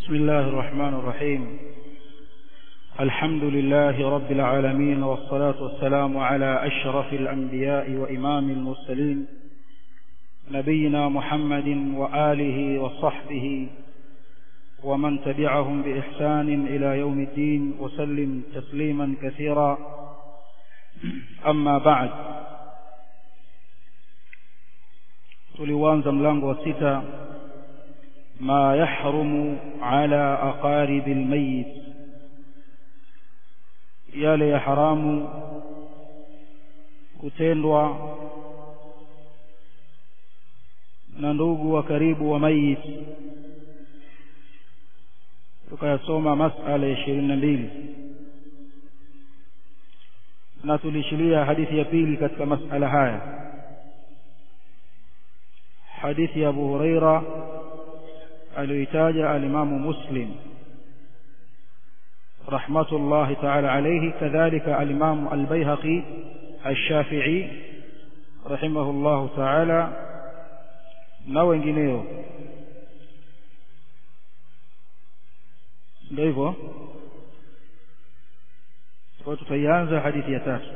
بسم الله الرحمن الرحيم الحمد لله رب العالمين والصلاة والسلام على أشرف الأنبياء وإمام المرسلين نبينا محمد وآله وصحبه ومن تبعهم بإحسان إلى يوم الدين وسلم تسليما كثيرا أما بعد tuliuanza mlango wa sita ma yahrumu ala aqaribi almayit yale ya haramu kutendwa na ndugu wa karibu wa mayit tukayasoma masala ya ishirini na mbili na tulishilia hadithi ya pili katika masala haya hadithi ya Abu Huraira aliyoitaja alimamu Muslim rahmatullahi ta'ala alayhi kadhalika alimamu al-Baihaqi al-Shafi'i rahimahullahu ta'ala na wengineo ndio hivyo kwa tutaianza hadithi ya tatu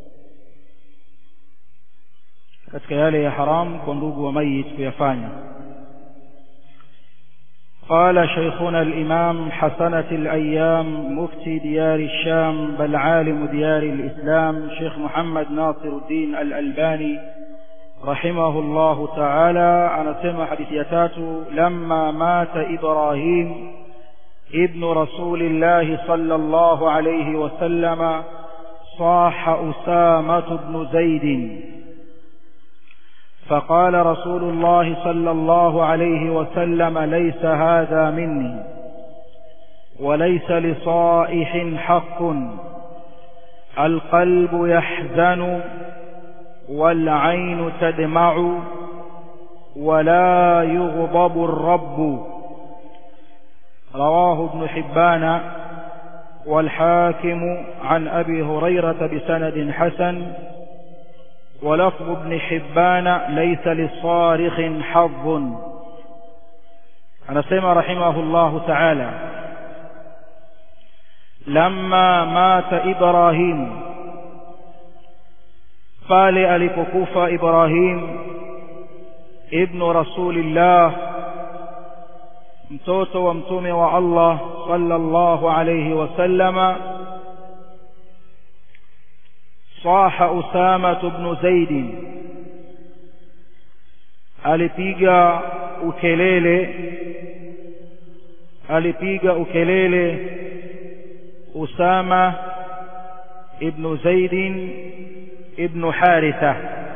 katika yale ya haram kwa ndugu wa mayit kuyafanya قال شيخنا الإمام حسنة الأيام مفتي ديار الشام بل عالم ديار الإسلام شيخ محمد ناصر الدين الألباني رحمه الله تعالى أنا سمع حديثيات لما مات إبراهيم ابن رسول الله صلى الله عليه وسلم صاح أسامة بن زيد فقال رسول الله صلى الله عليه وسلم ليس هذا مني وليس لصائح حق القلب يحزن والعين تدمع ولا يغضب الرب رواه ابن حبان والحاكم عن أبي هريرة بسند حسن ولفظ ابن حبان ليس للصارخ حظ أنا سيما رحمه الله تعالى لما مات إبراهيم قال ألككوف إبراهيم ابن رسول الله mtoto wa mtume wa Allah sallallahu alayhi wasallama صاح أسامة بن زيد alipiga ukelele alipiga ukelele Usama ibn Zaid ibn Haritha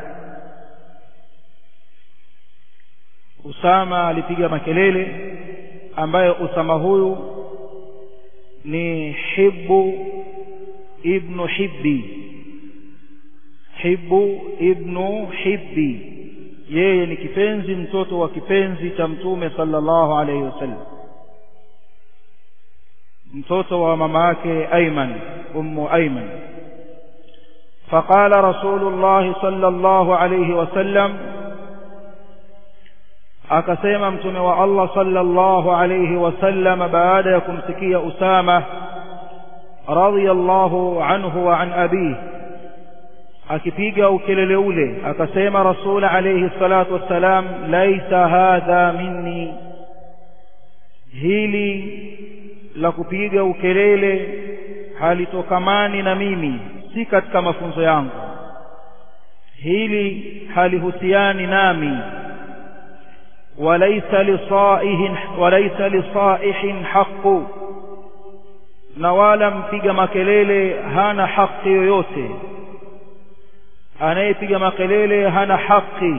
Usama alipiga makelele ambayo Usama huyu ni Hibbu ibn Hibbi Hibbu ibnu Hibbi yeye ni kipenzi mtoto wa kipenzi cha mtume sallallahu alayhi wasallam mtoto wa mama yake Ayman ummu Ayman فقال رسول الله صلى الله عليه وسلم akasema mtume wa Allah sallallahu alayhi wasallam baada ya kumsikia Usama radiyallahu anhu wa an abihi akipiga ukelele ule akasema rasul alayhi salatu wassalam laisa hadha minni hili la kupiga ukelele halitokamani na mimi si katika mafunzo yangu hili halihusiani nami walaysa lisaihin walaysa lisaihin haqqu na wala mpiga makelele hana haki yoyote anayepiga makelele hana haki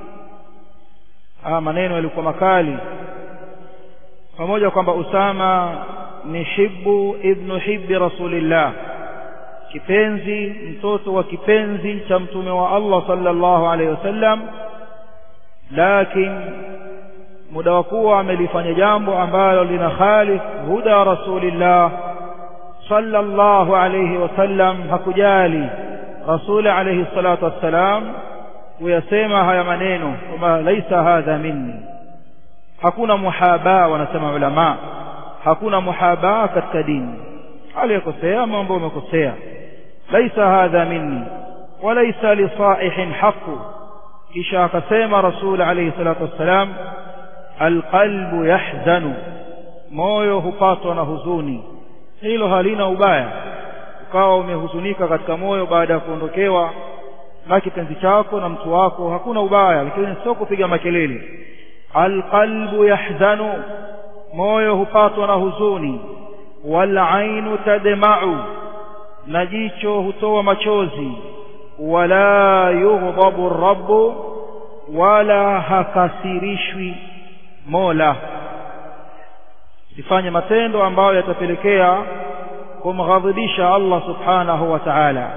ah maneno yalikuwa makali pamoja kwamba Usama ni hibbu ibnu hibbi rasulillah kipenzi mtoto wa kipenzi cha mtume wa Allah sallallahu alaihi wasallam lakini muda wa kuwa amelifanya jambo ambalo lina khalif huda rasulillah sallallahu alaihi wasallam hakujali rasuli alayhi salatu wassalam kuyasema haya maneno kwamba laisa hadha minni hakuna muhaba wanasema ulama hakuna muhabaa katika dini aliyekosea mambo umekosea laisa hadha minni walaysa lisaihin haqu kisha akasema rasul alayhi salatu wassalam alqalbu yahzanu moyo hupatwa na huzuni hilo halina ubaya ukawa umehuzunika katika moyo baada ya kuondokewa na kipenzi chako na mtu wako hakuna ubaya lakini sio kupiga makelele alqalbu yahzanu moyo hupatwa na huzuni walainu tadma'u na jicho hutoa machozi wala yughdhabu rabbu wala hakasirishwi mola sifanye matendo ambayo yatapelekea kumghadhibisha Allah subhanahu wa ta'ala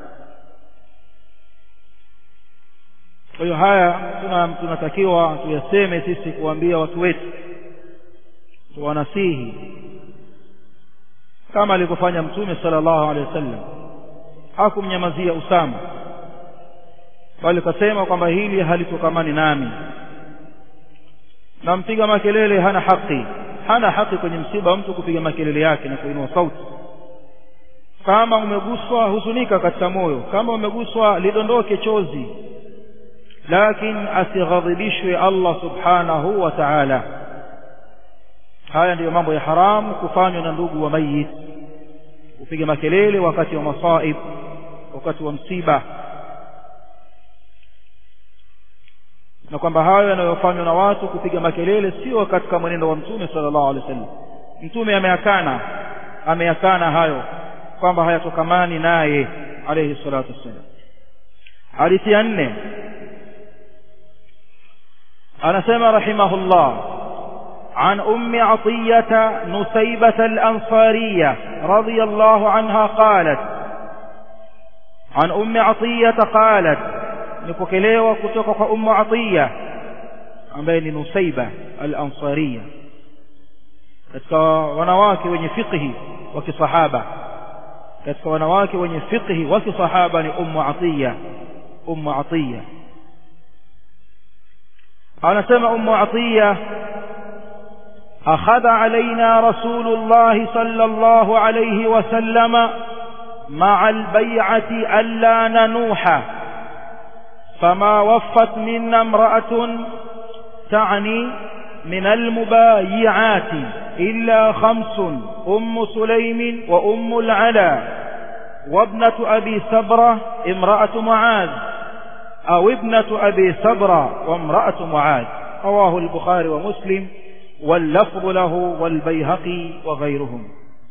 kwa hiyo haya tunatakiwa tuyaseme sisi kuambia watu wetu tuwanasihi kama alivyofanya mtume sallallahu alaihi wasallam hakumnyamazia Usama bali kasema kwamba hili halitokamani nami na mpiga makelele hana haki hana haki kwenye msiba mtu kupiga makelele yake na kuinua sauti kama umeguswa huzunika katika moyo kama umeguswa lidondoke chozi lakini asighadhibishwe Allah subhanahu wa ta'ala haya ndiyo mambo ya haramu kufanywa na ndugu wa mayit kupiga makelele wakati wa masaib wakati wa msiba na kwamba hayo yanayofanywa na watu kupiga makelele sio katika mwenendo wa mtume sallallahu alaihi wasallam mtume ameyakana ameyakana hayo kwamba hayatokamani naye alayhi salatu wassalam hadithi ya nne anasema rahimahullah عن أم عطية نسيبة الأنصارية رضي الله عنها قالت عن أم عطية قالت نفكليوة كتوك أم عطية عن بين نسيبة الأنصارية katika wanawake wenye fiqhi wa kisahaba katika wanawake wenye fiqhi wa kisahaba ni ummu atiya ummu atiya anasema ummu atiya أخذ علينا رسول الله صلى الله عليه وسلم مع البيعة ألا ننوح فما وفت منا امرأة تعني من المبايعات إلا خمس أم سليم وأم العلا وابنة أبي سبرة امرأة معاذ أو ابنة أبي سبرة وامرأة معاذ رواه البخاري ومسلم واللفظ له والبيهقي وغيرهم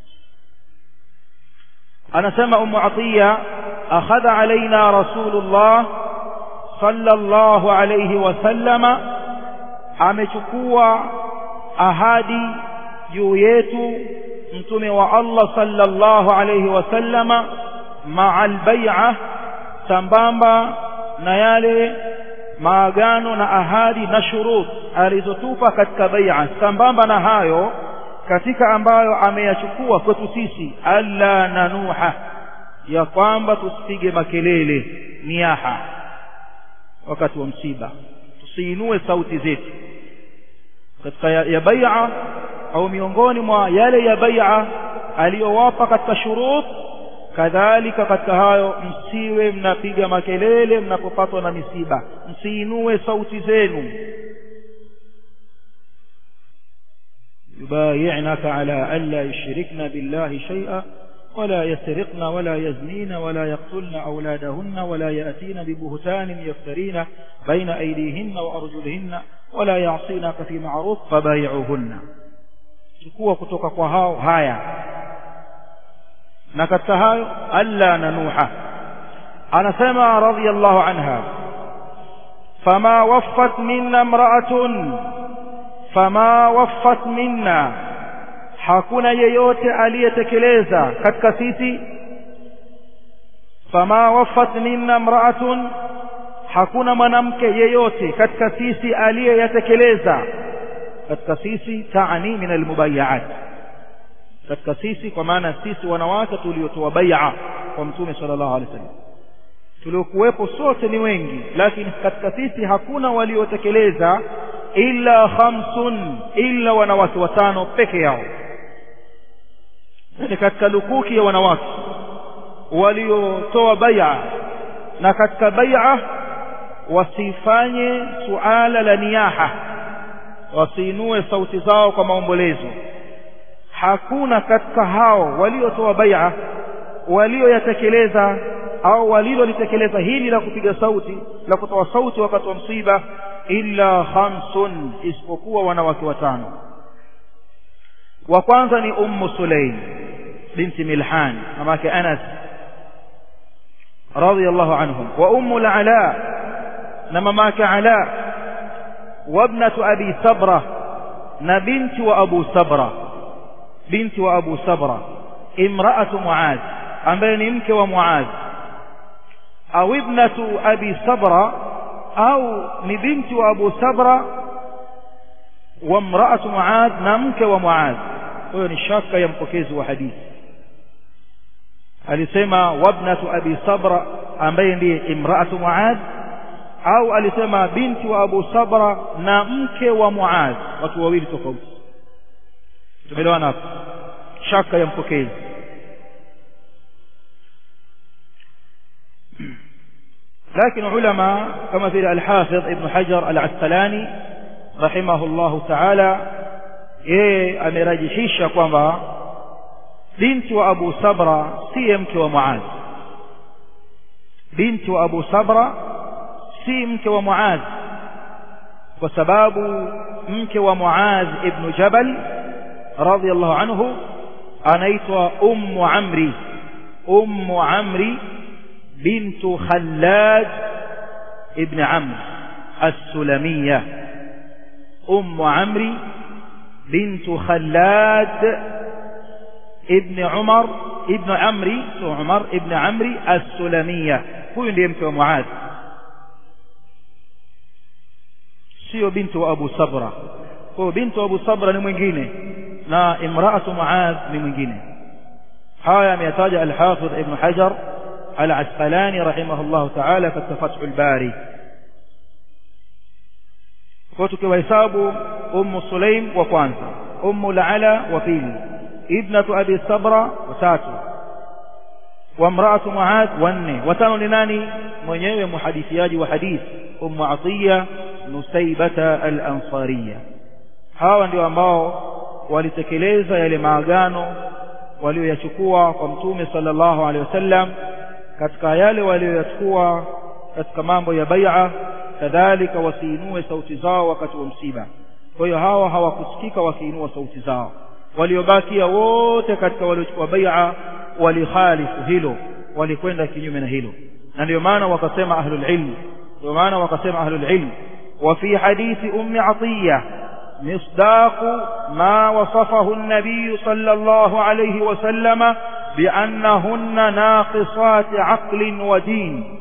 أنا سمع أم عطية أخذ علينا رسول الله صلى الله عليه وسلم amechukua ahadi juu yetu mtume wa Allah sallallahu alayhi wasallama ma'al bai'a sambamba na yale maagano na ahadi na shurut alizotupa katika bai'a sambamba na hayo katika ambayo ameyachukua kwetu sisi alla nanuha ya kwamba tusipige makelele niaha wakati wa msiba tusiinue sauti zetu katika ya, ya bai'a au miongoni mwa yale ya bai'a aliyowapa katika shurut kadhalika katika hayo msiwe mnapiga makelele mnapopatwa na misiba msiinue sauti zenu يبايعنك على ألا يشركن بالله شيئا ولا يسرقن ولا يزنين ولا يقتلن أولادهن ولا يأتين ببهتان يفترين بين أيديهن وأرجلهن ولا يعصينك في معروف فبايعوهن chukua kutoka kwa hao haya na katika hayo alla nanuha anasema radhiyallahu anha fama waffat minna imra'atun fama waffat minna hakuna yeyote aliyetekeleza katika sisi fama waffat minna imra'atun hakuna mwanamke yeyote katika sisi aliyeyatekeleza katika sisi taani min almubayyi'at katika sisi kwa maana sisi wanawake tuliotoa bai'a kwa mtume sallallahu alaihi wasallam tuliokuwepo sote ni wengi lakini katika sisi hakuna waliotekeleza illa khamsun illa wanawake watano peke yao ni katika lukuki ya wanawake waliotoa bai'a na katika bai'a wasifanye suala la niyaha wasiinue sauti zao kwa maombolezo hakuna katika hao waliotoa bai'a walioyatekeleza au walilolitekeleza hili la kupiga sauti la kutoa sauti wakati wa msiba illa khamsun isipokuwa wanawake watano wa kwanza ni ummu sulaim binti milhan mamake anas radiyallahu anhum wa ummu al-ala na mamake ala wabnatu abi sabra na binti wa abu sabra binti wa abu sabra imra'atu muaz ambaye ni mke wa muaz au ibnatu abi sabra au ni binti wa abu sabra wa mraatu muaz na mke wa muaz huyo ni shaka ya mpokezi wa hadithi alisema wabnatu abi sabra ambaye ndiye imraatu muaz au alisema binti wa abu sabra na mke wa muaz watu wawili tofauti tumeelewana hapo shaka ya mpokezi لكن علماء كما في الحافظ ابن حجر العسقلاني رحمه الله تعالى yeye amerajihisha kwamba binti wa Abu Sabra si mke wa Muaz binti wa Abu Sabra si mke wa Muaz kwa sababu mke wa Muaz ibn Jabal radiyallahu anhu anaitwa Ummu Amri Ummu Amri بنت خلاد ابن عمرو السلمية أم عمرو بنت خلاد ابن عمر ابن عمري عمر ابن عمري السلمية هو اللي يمكن معاذ sio binti wa Abu Sabra kwa binti wa Abu Sabra ni mwingine na imraatu Muadh ni mwingine haya ameyataja al-Hafidh Ibn Hajar العسقلاني رحمه الله تعالى katika Fathul Bari kwa tukiwahesabu Ummu Sulaim wa kwanza Ummu Ala wa pili ibnatu Abi Sabra wa tatu wa mraatu Muadh wa nne watano ni nani mwenyewe muhadithiaji wa hadith Ummu Atiya Nusaybata al-Ansariya hawa ndio ambao walitekeleza yale maagano walioyachukua kwa mtume sallallahu alaihi wasallam katika yale walioyachukua katika mambo ya bai'a kadhalika wasiinue sauti zao wakati wa msiba kwa hiyo hawa hawakusikika wakiinua sauti zao waliobakia wote katika waliochukua bai'a walikhalifu hilo walikwenda kinyume na hilo na ndio maana wakasema ahlul ilm ndio maana wakasema ahlul ilm wa fi hadithi ummi atiya مصداق ما وصفه النبي صلى الله عليه وسلم بأنهن ناقصات عقل ودين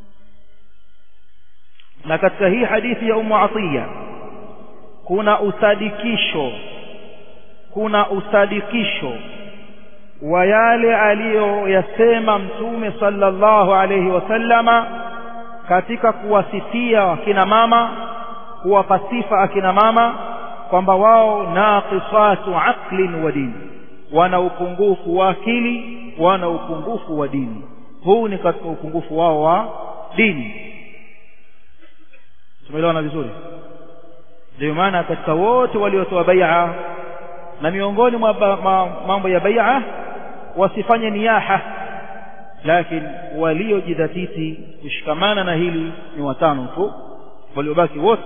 na katika hii hadithi ya Ummu Atiya kuna usadikisho kuna usadikisho wa yale aliyoyasema mtume sallallahu alayhi wasallama katika kuwasifia akina mama kuwapa sifa akina mama kwamba wao naqisatu aqlin wa dini wana upungufu wa akili wana upungufu wa dini huu ni katika upungufu wao wa dini tumeelewana vizuri ndio maana katika wote waliotoa bai'a na miongoni mwa mambo ya bai'a wasifanye niyaha lakini waliojidhatiti kushikamana na hili ni watano tu waliobaki wote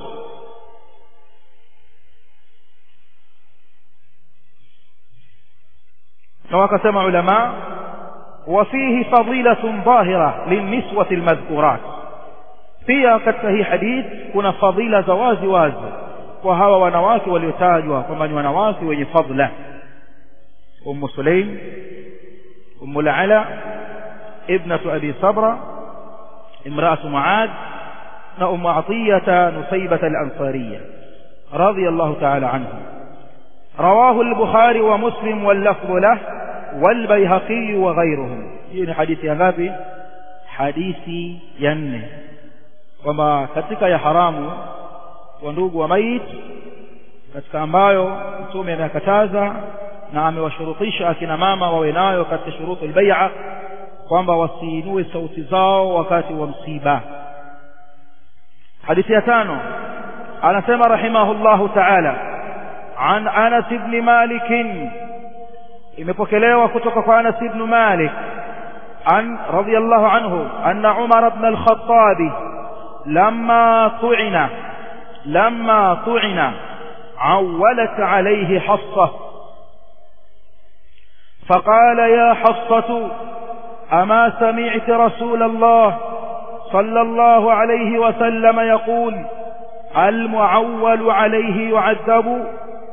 na wakasema ulama وفيه فضيلة ظاهرة للنسوة المذكورات pia katika hii hadith kuna fadhila za wazi wazi kwa hawa wanawake waliotajwa kwamba ni wanawake wenye fadla ummu sulaim ummu ala ibnatu abi sabra imraatu muad na ummu atiyata nusaybata al-ansariya radiyallahu ta'ala anha رواه البخاري ومسلم واللفظ له والبيهقي وغيرهم هي حديث ya ngapi hadithi ya nne kwamba katika ya haramu wa ndugu wa maiti katika ambayo mtume amekataza na amewashurutisha akina mama wawe nayo katika shurutu albay'a kwamba wasiinue sauti zao wakati wa msiba hadithi ya tano anasema rahimahullahu ta'ala an Anas ibn Malik imepokelewa kutoka kwa Anas ibn Malik an radiyallahu anhu anna Umar ibn al-Khattab lamma tu'ina lamma tu'ina عولت عليه حصة فقال يا حصة أما سمعت رسول الله صلى الله عليه وسلم يقول المعول عليه يعذب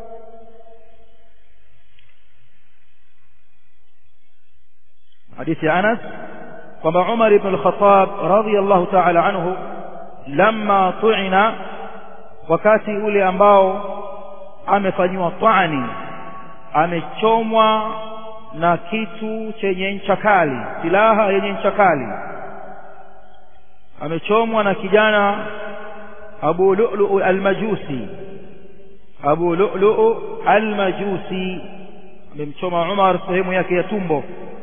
حديث أنس وما عمر بن الخطاب رضي الله تعالى عنه لما طعن wakati ule ambao amefanyiwa twani amechomwa na kitu chenye ncha kali silaha yenye ncha kali amechomwa na kijana Abu Lu'lu' al-Majusi Abu Lu'lu' al-Majusi amemchoma Umar sehemu yake ya tumbo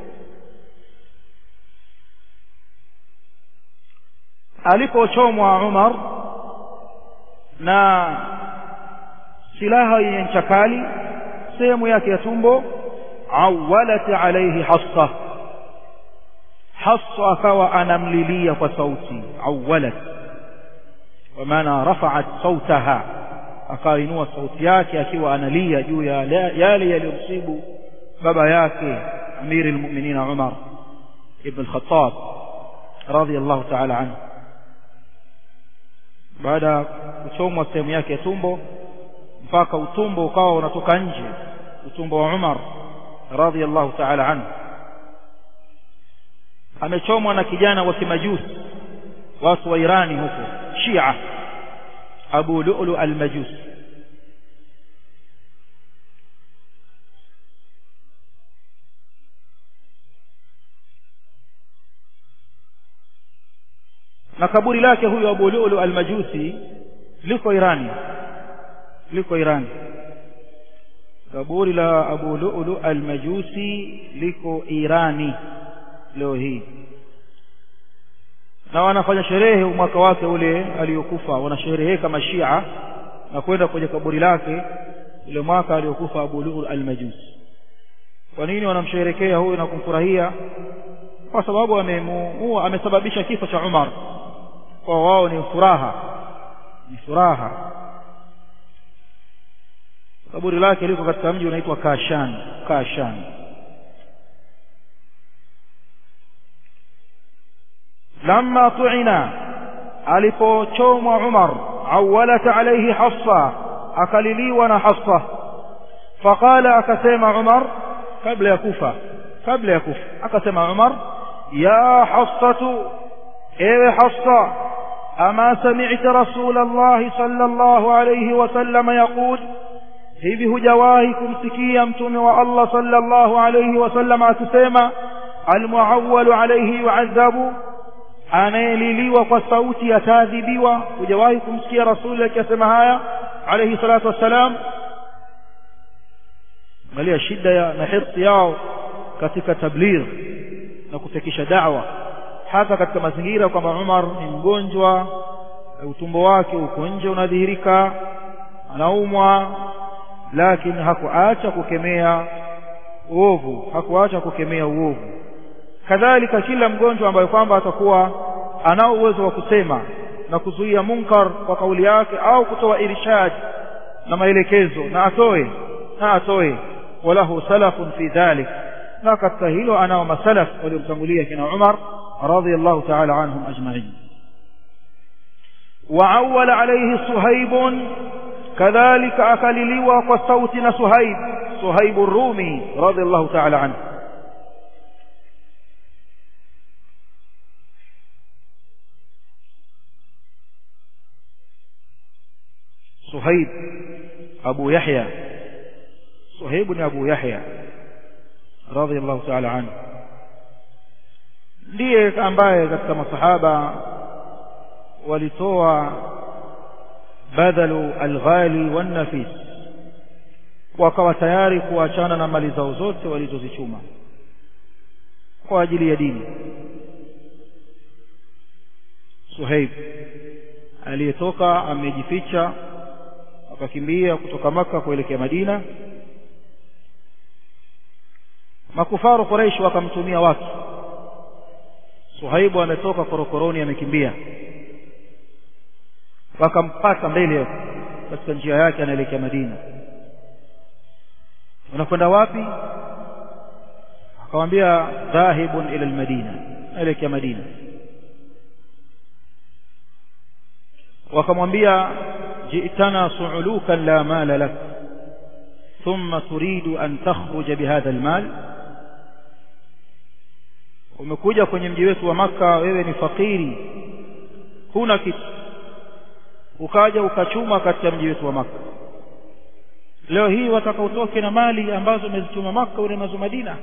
alipochomwa Umar na silaha yenye ncha kali sehemu yake ya tumbo awalat alayhi hassa hassa akawa anamlilia kwa sauti awalat kwa maana rafa'at sautaha akainua sauti yake akiwa analia juu ya yale yaliyomsibu baba yake amiri almu'minin Umar ibn al-Khattab radiyallahu ta'ala anhu baada ya kuchomwa sehemu yake ya tumbo mpaka utumbo ukawa unatoka nje utumbo wa Umar radhiallahu ta'ala anhu amechomwa na kijana wa kimajusi watu wa Irani huko Shia Abu Lu'lu al-Majusi na kaburi lake huyo Abu Lu'lu al-Majusi liko Irani liko Irani kaburi la Abu Lu'lu al-Majusi liko Irani leo hii na wanafanya sherehe mwaka wake ule aliyokufa wanashereheka kama Shia na kwenda kwenye kaburi lake ule mwaka aliyokufa Abu Lu'lu al-Majusi kwa nini wanamsherekea huyu na kumfurahia kwa sababu amemuua amesababisha kifo cha Umar kwa wao ni furaha ni furaha kaburi lake liko katika mji unaitwa Kashan Kashan lamma tu'ina alipochomwa Umar awalat alayhi Hafsa akaliliwa na Hafsa faqala akasema Umar kabla ya kufa kabla ya kufa akasema Umar ya Hafsatu ewe Hafsa ama sami'ta Rasul Allah sallallahu alayhi wasallam yaqul hivi hujawahi kumsikia mtume wa Allah sallallahu alayhi wasallam akisema almuawwalu alayhi yu'adhabu anayeliliwa kwa sauti ataadhibiwa hujawahi kumsikia rasuli akisema haya alayhi salatu wassalam angalia shida ya na hirsi yao katika tabligh na kufikisha da'wa hata katika mazingira kwamba Umar ni mgonjwa utumbo wake uko nje unadhihirika anaumwa lakini hakuacha kukemea uovu hakuacha kukemea uovu kadhalika kila mgonjwa ambaye kwamba atakuwa anao uwezo wa kusema na kuzuia munkar kwa kauli yake au kutoa irshad na maelekezo na atoe na atoe walahu salafun fi dhalik na katika hilo anao masalaf waliomtangulia kina Umar radiyallahu ta'ala anhum ajma'in وعول عليه صهيب كذلك أكللوا وصوتنا صهيب صهيب الرومي رضي الله تعالى عنه صهيب أبو يحيى صهيب أبو يحيى رضي الله تعالى عنه ndiye ambaye katika masahaba walitoa badhalu alghali wannafis wakawa tayari kuachana na mali zao zote walizozichuma kwa ajili ya dini Suhaib aliyetoka amejificha akakimbia kutoka maka kuelekea Madina makufaru Quraish wakamtumia watu Suhaibu ametoka korokoroni amekimbia wakampata mbele katika njia yake anaelekea Madina unakwenda wapi akamwambia dhahibun ila almadina anaelekea Madina wakamwambia ji'tana su'ulukan la mala lak thumma turidu an takhruja bihadha almal umekuja kwenye mji wetu wa maka wewe ni fakiri huna kitu ukaja ukachuma katika mji wetu wa maka leo hii wataka utoke na mali ambazo umezichuma maka ule nazo madina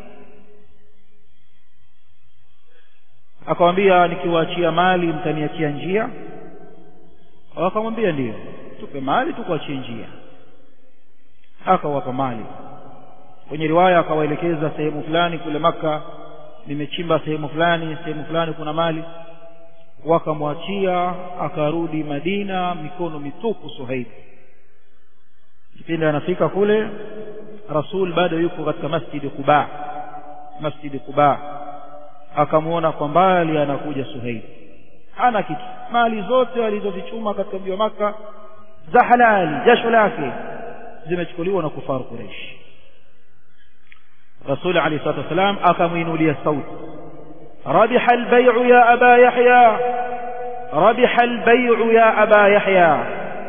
akamwambia nikiwaachia mali mtaniachia njia wakamwambia ndiyo tupe mali tukuachie njia akawapa mali kwenye riwaya akawaelekeza sehemu fulani kule maka nimechimba sehemu fulani sehemu fulani kuna mali wakamwachia akarudi Madina mikono mitupu Suhaib kipindi anafika kule Rasul bado yuko katika masjidi Quba masjidi Quba akamwona kwa mbali anakuja Suhaib hana kitu mali zote alizozichuma katika mji wa Maka za halali jasho lake zimechukuliwa na kufaru Quraysh Rasul alayhi salatu wasalam akamuinulia sauti ربح البيع يا أبا يحيى ربح البيع يا أبا يحيى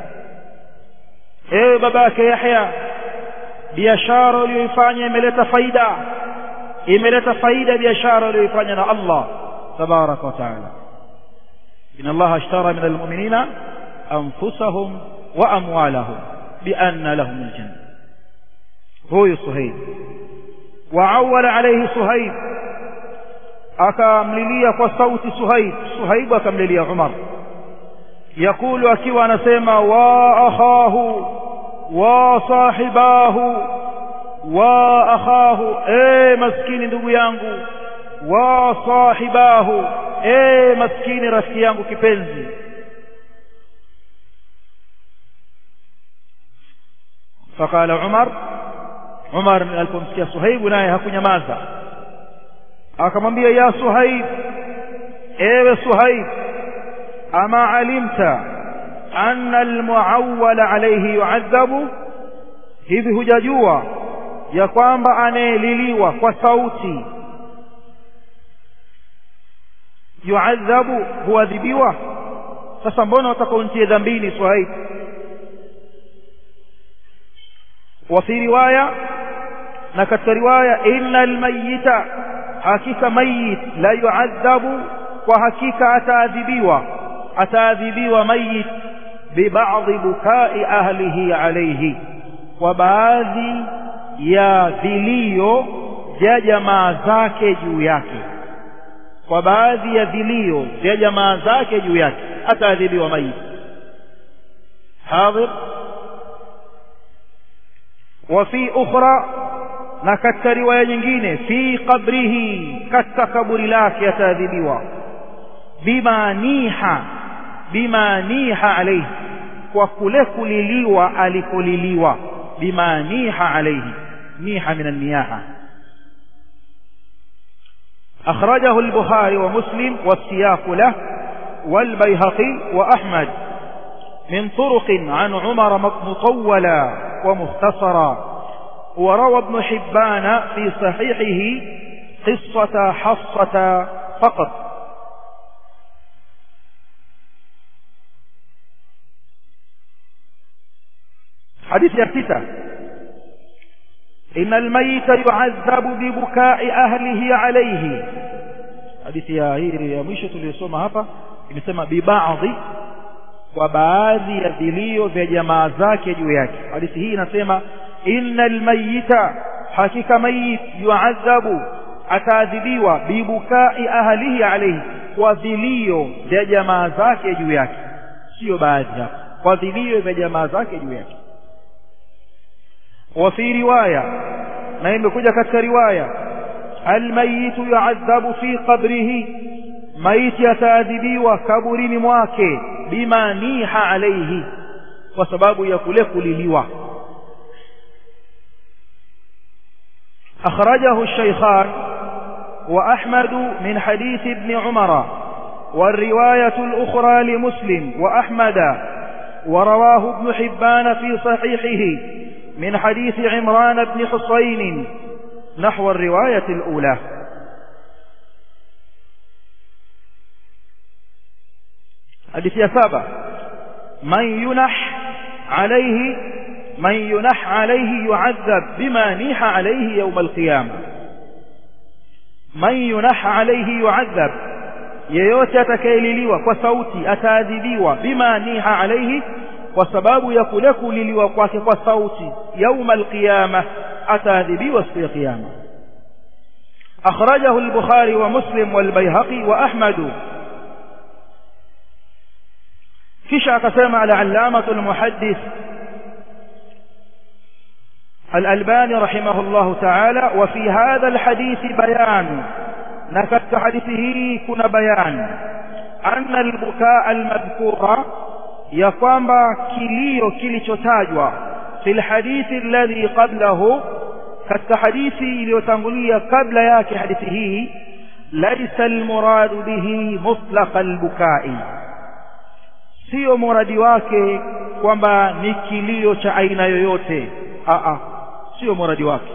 ايه باباك يحيى biashara uliyoifanya imeleta faida imeleta faida biashara uliyoifanya na Allah tabaraka wa taala inna Allah ashtara min almu'minina anfusahum wa amwalahum bi anna lahum aljanna huyu Suhaib wa awwala alayhi Suhaib akamlilia kwa sauti Suhaib Suhaib akamlilia Umar yakulu akiwa anasema wa akhahu wa sahibahu wa akhahu e maskini ndugu yangu wa sahibahu e maskini rafiki yangu kipenzi فقال عمر عمر alipomsikia Suhaib naye hakunyamaza akamwambia ya Suhaib ewe Suhaib ama alimta anna almuawwal alayhi yu'adhabu hivi hujajua ya kwamba anayeliliwa kwa sauti yu'adhabu huadhibiwa sasa mbona utakaontie dhambini Suhaib وفي روايه na katika riwaya innal mayyita hakika mayit la yu'adhabu kwa hakika ataadhibiwa ataadhibiwa mayit bibadhi bukai ahlihi alayhi kwa baadhi ya vilio vya jamaa zake juu yake kwa baadhi ya vilio vya jamaa zake juu yake ataadhibiwa mayit hadhir وفي أخرى na katika riwaya nyingine fi qabrihi katika kaburi lake ataadhibiwa bima niha bima niha alayhi kwa kule kuliliwa alikoliliwa bima niha alayhi niha min an-niyaha أخرجه البخاري ومسلم والسياق له والبيهقي وأحمد من طرق عن عمر مطولا ومختصرا وروى ابن حبان في صحيحه قصة حصة فقط حديث يفتتى إن الميت يعذب ببكاء أهله عليه حديث يا هيري يا مwisho tuliyosoma hapa imesema bibaadhi kwa baadhi ya vilio vya jamaa zake juu yake hadithi hii inasema innal mayyita hakika mayit yu'adhabu ataadhibiwa bibukai ahlihi alayhi kwa vilio vya jamaa zake juu yake sio baadhi hapa kwa vilio vya jamaa zake juu yake وفي رواية ما يمكوجة كتك رواية الميت يعذب في قبره ميت يتاذبي وكبر مواكي بما نيح عليه وسباب يكلك لليوى أخرجه الشيخان وأحمد من حديث ابن عمر والرواية الأخرى لمسلم وأحمد ورواه ابن حبان في صحيحه من حديث عمران بن حصين نحو الرواية الأولى حديث يسابة من ينح عليه من ينح عليه يعذب بما نيح عليه يوم القيامة من ينح عليه يعذب yeyote atakayeliliwa kwa sauti ataadhibiwa bima niha alaihi kwa sababu ya kule kuliliwa kwake kwa sauti yauma alqiyama ataadhibiwa siku ya kiyama akhrajahu al-bukhari wa muslim wal bayhaqi wa ahmad kisha akasema al-allamah al-muhaddith الألباني رحمه الله تعالى وفي هذا الحديث بيان نكت حديثه كن بيان أن البكاء المذكور يقام كليو كليشتاجوا في الحديث الذي قبله كت حديثي ليتنقلية قبل ياك حديثه ليس المراد به مطلق البكاء sio muradi wake kwamba ni kilio cha aina yoyote a a sio muradi wake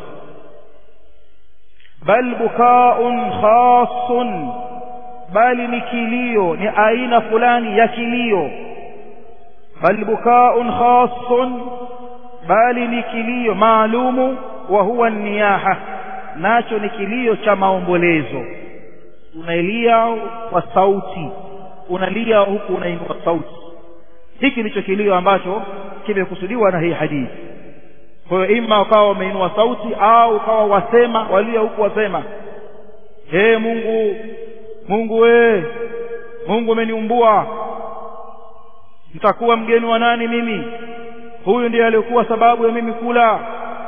bal bukaun khasun bali ni kilio ni aina fulani ya kilio bal bukaun khasun bali ni kilio maalumu wa huwa niyaha nacho ni kilio cha maombolezo unalia kwa sauti unalia huku unainua sauti hiki ndicho kilio ambacho kimekusudiwa na hii hadithi kwa hiyo ima ukawa wameinua sauti au ukawa wasema walio huku wasema ee Mungu Mungu we Mungu umeniumbua nitakuwa mgeni wa nani mimi huyu ndiye alikuwa sababu ya mimi kula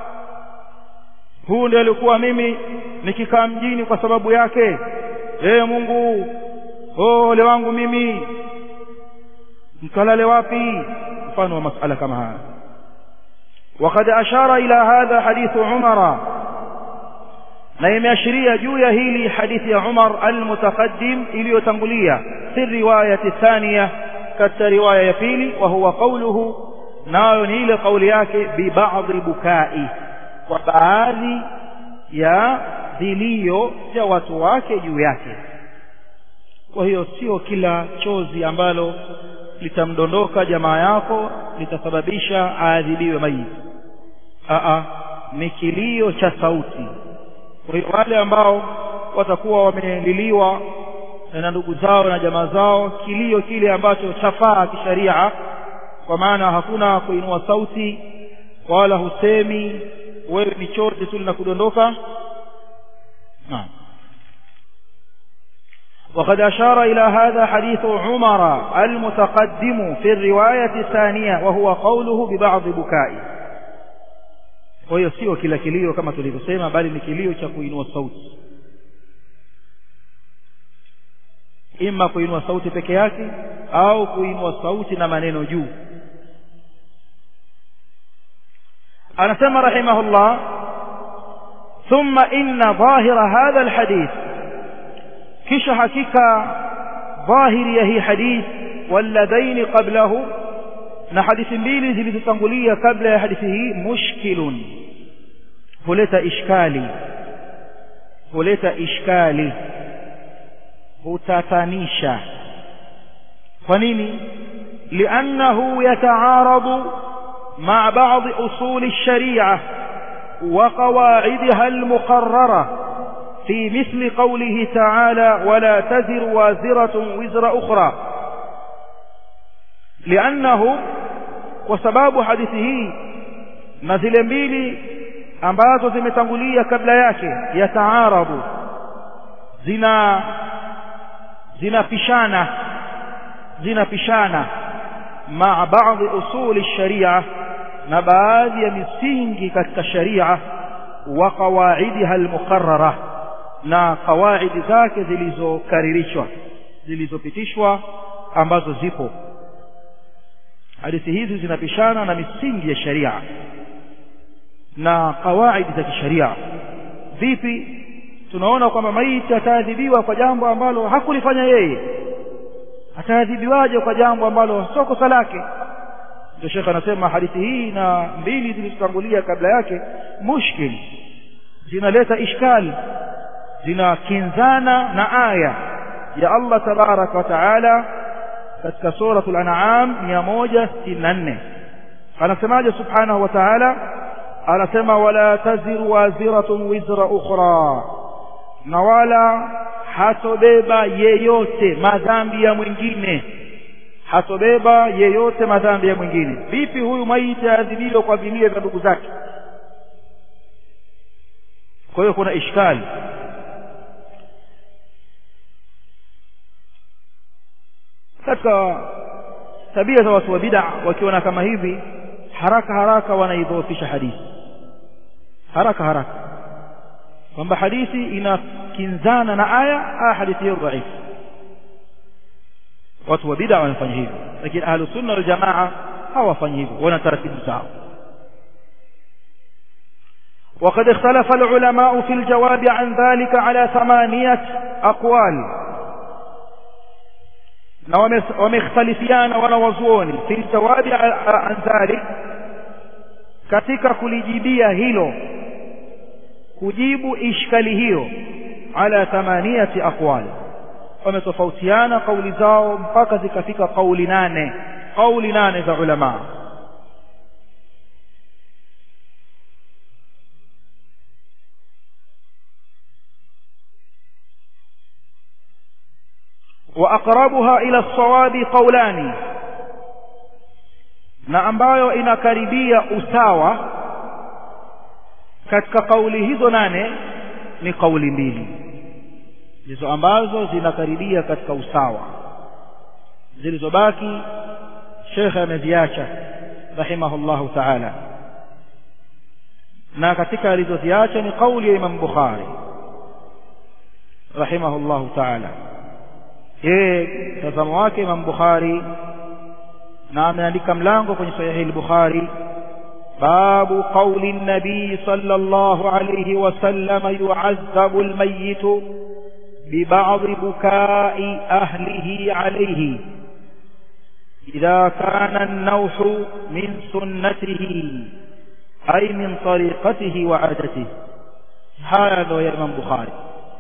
huyu ndiye alikuwa mimi nikikaa mjini kwa sababu yake ee Mungu oh ole wangu mimi mkalale wapi mfano wa masala kama haya وقد أشار إلى هذا حديث عمر نيم يشري جوية هيلي حديث عمر المتقدم إلي تنقلية في الرواية الثانية كالرواية يفيلي وهو قوله نايني لقولياك ببعض بكائي وبعاذي يا ذليو جواتواك جوياك وهي sio kila chozi ambalo litamdondoka jamaa yako litasababisha aadhibiwe maiti a ni kilio cha sauti kwa hiyo wale ambao watakuwa wameliliwa na ndugu zao na jamaa zao kilio kile ambacho chafaa kisharia kwa maana hakuna kuinua sauti wala husemi wewe ni chozi tu linakudondoka naam وقد أشار إلى هذا حديث عمر المتقدم في الرواية الثانية وهو قوله ببعض بكائه kwa hiyo sio kila kilio kama tulivyosema bali ni kilio cha kuinua sauti ima kuinua sauti peke yake au kuinua sauti na maneno juu anasema rahimahullah thumma inna dhahira hadha alhadith kisha hakika dhahiri ya hii hadith walladhaini qablahu na hadithi mbili zilizotangulia kabla ya hadithi hii mushkilun huleta ishkali huleta ishkali hutatanisha kwa nini liannahu yataaradu مع بعض أصول الشريعة وقواعدها المقررة في مثل قوله تعالى ولا تزر وازرة وزر أخرى لأنه وسباب حديثه نزل mbili ambazo zimetangulia kabla yake yataarabu zina zinapishana zinapishana مع بعض أصول الشريعة na baadhi ya misingi katika sharia wa qawaidiha almuqarrara na kawaidi zake zilizokaririshwa zilizopitishwa ambazo zipo hadithi hizi zinapishana na misingi ya sharia na kawaidi za kisharia vipi tunaona kwamba maiti ataadhibiwa kwa jambo ambalo hakulifanya yeye ataadhibiwaje kwa jambo ambalo sio kosa lake ndio shekhe anasema hadithi hii na mbili zilizotangulia kabla yake mushkil zinaleta ishkali zinakinzana na aya ya Allah tabaraka wa taala katika suratul an'am 164 anasemaje subhanahu wa ta'ala anasema wala taziru waziratun wizra ukhra na wala hatobeba yeyote madhambi ya mwingine hatobeba yeyote madhambi ya mwingine vipi huyu maiti aadhibiwe kwa vilio vya ndugu zake kwa hiyo kuna ishkali katika tabia za watu wa bid'a wakiona kama hivi haraka haraka wanaidhoofisha hadithi haraka haraka kwamba hadithi inakinzana na aya aya hadithi hiyo dhaifu watu wa bid'a wanafanya hivyo lakini ahlu sunna wal jamaa hawafanyi hivyo wana taratibu zao وقد اختلف العلماء في الجواب عن ذلك على ثمانية أقوال ومختلفيان wanawazuoni في الجواب عن ذلك katika kulijibia hilo kujibu ishkali hiyo ala thamaniyati aqwal wametofautiana kauli zao mpaka zikafika kauli nane kauli nane za ulama واقربها الى الصواب قولان na ambayo inakaribia usawa katika kauli hizo nane ni kauli mbili ndizo ambazo zinakaribia katika usawa zilizobaki shekhe ameziacha rahimahullahu taala na katika alizoziacha ni kauli ya imam bukhari rahimahullahu taala yeye mtazamo wake imam bukhari na ameandika mlango kwenye sahihi al-bukhari babu qawli an-nabi sallallahu alayhi wa sallam yu'azzabu al-mayyit ببعض بكاء أهله عليه إذا كان النوح من سنته أي من طريقته وعادته هذا يا إمام بخاري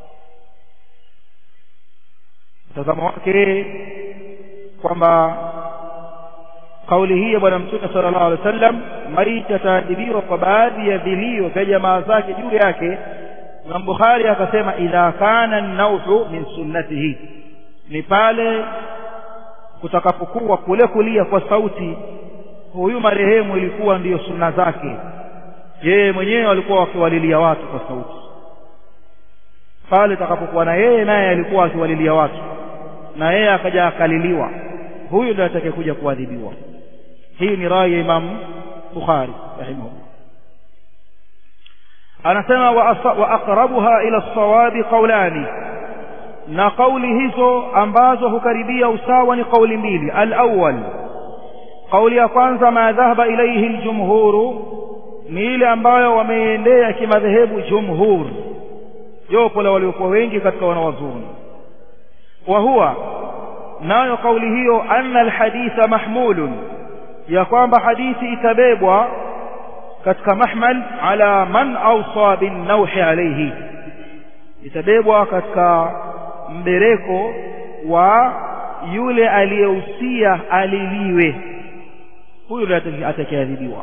mtazamo wake kwamba kauli hii ya bwana mtume sallallahu alaihi wasallam maiti ataadhibiwa kwa baadhi ya vilio vya jamaa zake juu yake Imam Bukhari akasema idha kana an-nawhu min sunnatihi ni pale kutakapokuwa kule kulia kwa sauti huyu marehemu ilikuwa ndiyo sunna zake yeye mwenyewe alikuwa wakiwalilia watu kwa sauti pale takapokuwa na yeye naye alikuwa akiwalilia watu na yeye akaja akaliliwa huyu ndiye atakayekuja kuadhibiwa hii ni rai ya Imam Bukhari rahimahullah anasema wa aqrabuha ila sawabi qawlani na kauli hizo ambazo hukaribia usawa ni kauli mbili al-awwal kauli ya kwanza ma dhahaba ilayhi al-jumhur ni ile ambayo wameendea kimadhehebu jumhur jopo la waliokuwa wengi katika wanawazuoni wa huwa nayo kauli hiyo anna alhaditha mahmulun ya kwamba hadithi itabebwa katika mahmal ala man awsa bin nawhi alayhi itabebwa katika mbereko wa yule aliyehusia aliliwe huyu ndiye atakayeadhibiwa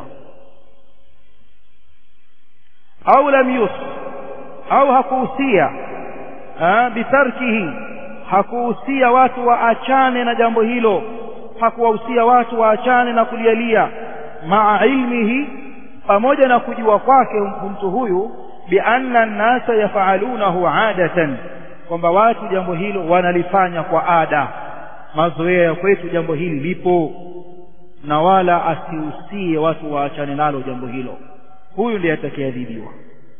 au lam yus au hakuhusia bitarkihi hakuhusia watu waachane na jambo hilo hakuwahusia watu waachane na kulialia maa ilmihi pamoja na kujua kwake mtu huyu bianna nnasa yafalunahu adatan kwamba watu jambo hilo wanalifanya kwa ada mazoea ya kwetu jambo hili lipo na wala asiusie watu waachane nalo jambo hilo huyu ndiye atakayeadhibiwa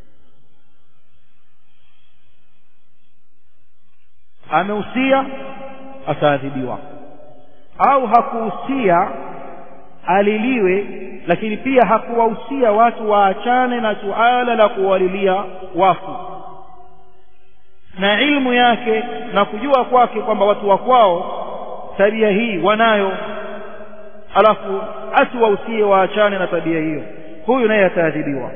ameusia ataadhibiwa au hakuhusia aliliwe lakini pia hakuwahusia watu waachane na suala la kuwalilia wafu na ilmu yake na kujua kwake kwamba watu wa kwao tabia hii wanayo alafu asiwahusie waachane na tabia hiyo huyu naye ataadhibiwa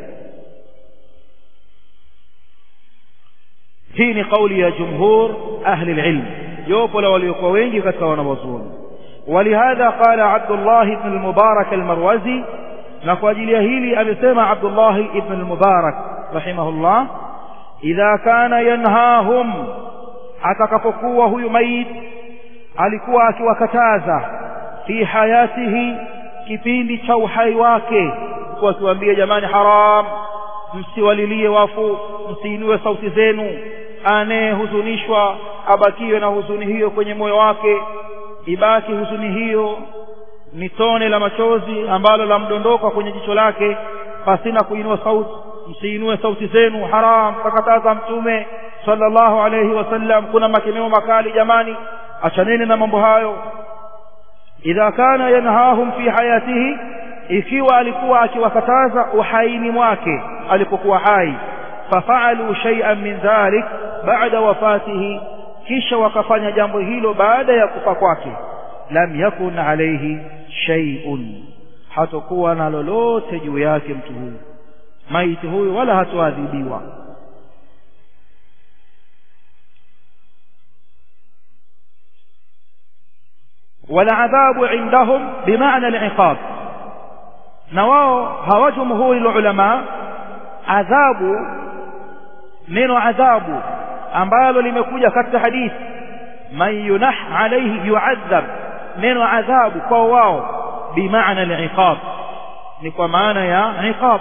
hii ni kauli ya jumhur ahli alilm jopo la waliokuwa wengi katika wanawazuoni ولهذا قال عبد الله بن المبارك المروزي نقول هيلي أبسمع عبد الله بن المبارك رحمه الله إذا كان ينهاهم atakapokuwa huyu mait alikuwa akiwakataza fi hayatihi kipindi cha uhai wake kwa akiwaambia jamani haram msiwalilie wafu msiinue sauti zenu anayehuzunishwa abakiwe na huzuni hiyo kwenye moyo wake ibaki huzuni hiyo ni tone la machozi ambalo lamdondoka kwenye jicho lake pasina kuinua sauti msiinue sauti zenu haram kakataza mtume sallallahu alayhi wasallam kuna makemeo makali jamani achaneni na mambo hayo idha kana yanhahum fi hayatihi ikiwa alikuwa akiwakataza uhaini mwake alipokuwa hai fafaalu shay'an min dhalik ba'da wafatihi kisha wakafanya jambo hilo baada ya kufa kwake lam yakun alayhi shay'un hatakuwa na lolote juu yake mtu huyu maiti huyu wala hatoadhibiwa والعذاب عندهم بمعنى العقاب نواو هوا جمهور العلماء عذاب neno adhabu ambalo limekuja katika hadithi man yunah alayhi yu'adhab neno adhabu kwa wao bimaana al-iqab ni kwa maana ya iqab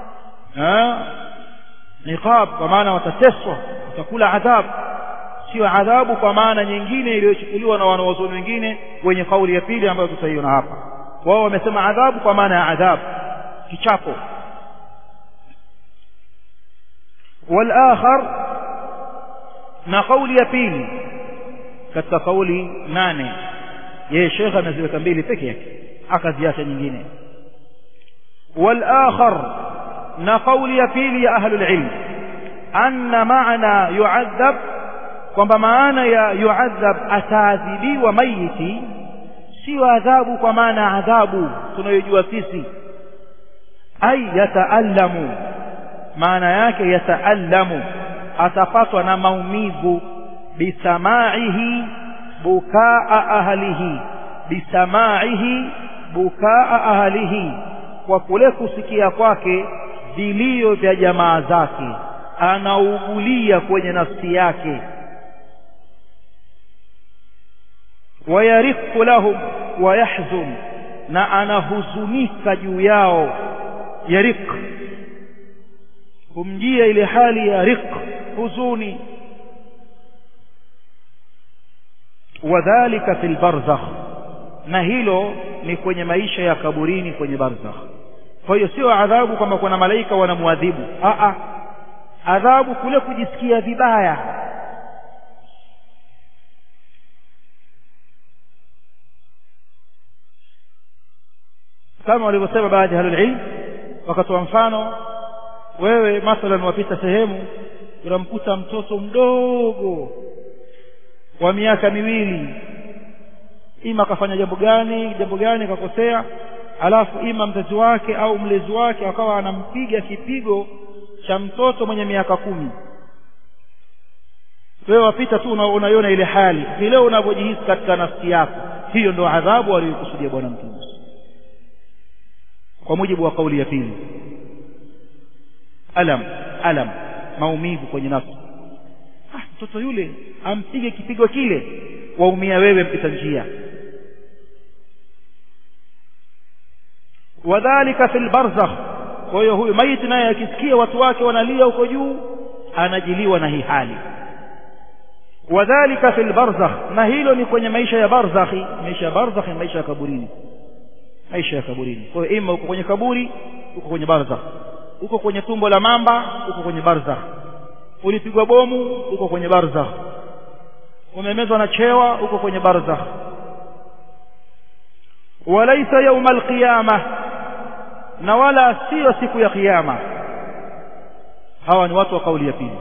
iqab kwa maana watateswa watakula adhabu sio adhabu kwa maana nyingine iliyochukuliwa na wanawazuoni wengine wenye kauli ya pili ambayo tutaiona hapa wao wamesema adhabu kwa maana ya adhabu kichapo والآخر na kauli ya pili katika kauli nane yeye shekhe ameziweka mbili peke yake akaziacha nyingine والآخر na kauli ya pili ya ahlul ilm anna maana yu'adhab kwamba maana ya yu'adhab ataadhibiwa maiti sio adhabu kwa maana adhabu tunayojua sisi ai yataallamu maana yake yataallamu atapatwa na maumivu bisamaihi bukaa ahlihi bisamaihi bukaa ahlihi kwa kule kusikia kwake vilio vya jamaa zake anaugulia kwenye nafsi yake wayarifu lahum wayahzun na anahuzunika juu yao yarik kumjia ile hali ya riq huzuni wadhālika fil barzakh na hilo ni kwenye maisha ya kaburini kwenye barzakh kwa hiyo sio adhabu kwamba kuna malaika wanamwadhibu a a adhabu kule kujisikia vibaya kama walivyosema baadhi ya ahlulilm wakatoa mfano wewe mathalan wapita sehemu unamkuta mtoto mdogo wa miaka miwili ima akafanya jambo gani jambo gani kakosea alafu ima mzazi wake au mlezi wake akawa anampiga kipigo cha mtoto mwenye miaka kumi wewe wapita tu unaiona ile hali vile unavyojihisi katika nafsi yako hiyo ndio adhabu aliyokusudia bwana mtume kwa mujibu wa kauli ya pili alam alam maumivu kwenye nafsi ah mtoto yule ampige kipigo kile waumia wewe mpita njia wadhalika fil barzakh kwa hiyo huyu maiti naye akisikia watu wake wanalia huko juu anajiliwa na hii hali wadhalika fil barzakh na hilo ni kwenye maisha ya barzakhi maisha ya barzakhi maisha ya kaburini maisha ya kaburini kwa hiyo ima uko kwenye kaburi uko kwenye barzakh uko kwenye tumbo la mamba uko kwenye barzakh ulipigwa bomu uko kwenye barzakh umemezwa na chewa uko kwenye barzakh walaysa yawma alqiyama na wala sio siku ya kiyama hawa ni watu wa kauli ya pili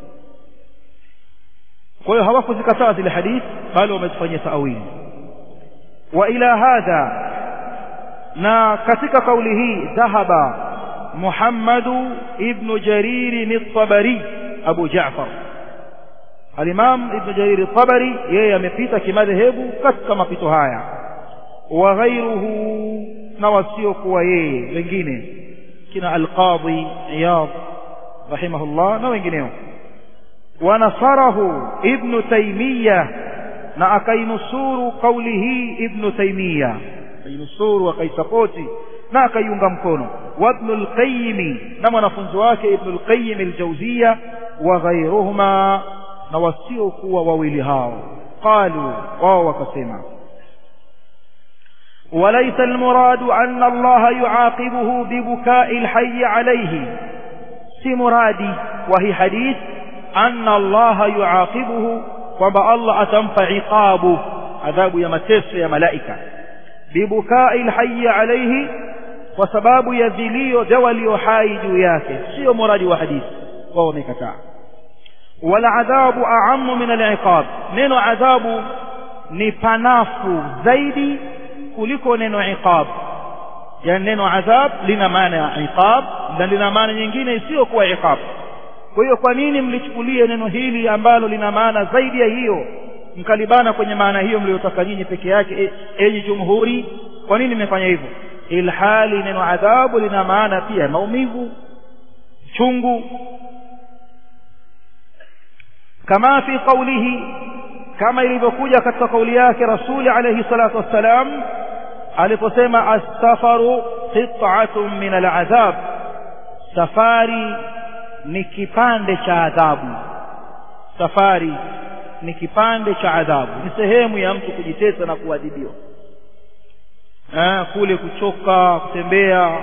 kwa hiyo hawakuzikataa zile hadithi bali wamezifanyia taawili wa ila hadha na katika kauli hii dhahaba Muhammadu ibn Jarir at-Tabari Abu Ja'far Al-Imam Ibn Jarir at-Tabari yeye amepita kimadhehebu katika mapito haya wa ghairuhu na wasio kuwa yeye wengine kina Al-Qadhi Iyad rahimahullah na wengineo ونصره ابن تيمية na akainusuru kauli hii ibnu taimia akainusuru akaisapoti na akaiunga mkono wabnu lqayimi na mwanafunzi wake ibnu lqayim aljauzia wa ghairuhuma na wasiokuwa wawili hao qalu wao wakasema وليس المراد أن الله يعاقبه ببكاء الحي عليه سي مرادي وهي حديث أن الله يعاقبه kwamba Allah atampa iqabu adhabu ya mateso ya malaika bibukai alhayy alayhi kwa sababu ya vilio vya walio hai juu yake sio muradi wa hadithi wao wamekataa wala adhabu a'ammu min al-iqab neno adhabu ni panafu zaidi kuliko neno iqab yani neno adhab lina maana ya iqab na lina maana nyingine isiyokuwa iqab kwa hiyo kwa nini mlichukulie neno hili ambalo lina maana zaidi ya hiyo mkalibana kwenye maana hiyo mliyotaka nyinyi peke yake e, enyi jumhuri kwa nini mmefanya hivyo ilhali neno adhabu lina maana pia maumivu chungu kama fi qawlihi kama ilivyokuja katika kauli yake rasuli alayhi salatu wassalam aliposema as-safaru qit'atun min al-adhab safari ni kipande cha adhabu safari ni kipande cha adhabu ni sehemu ya mtu kujitesa na kuadhibiwa eh kule kuchoka kutembea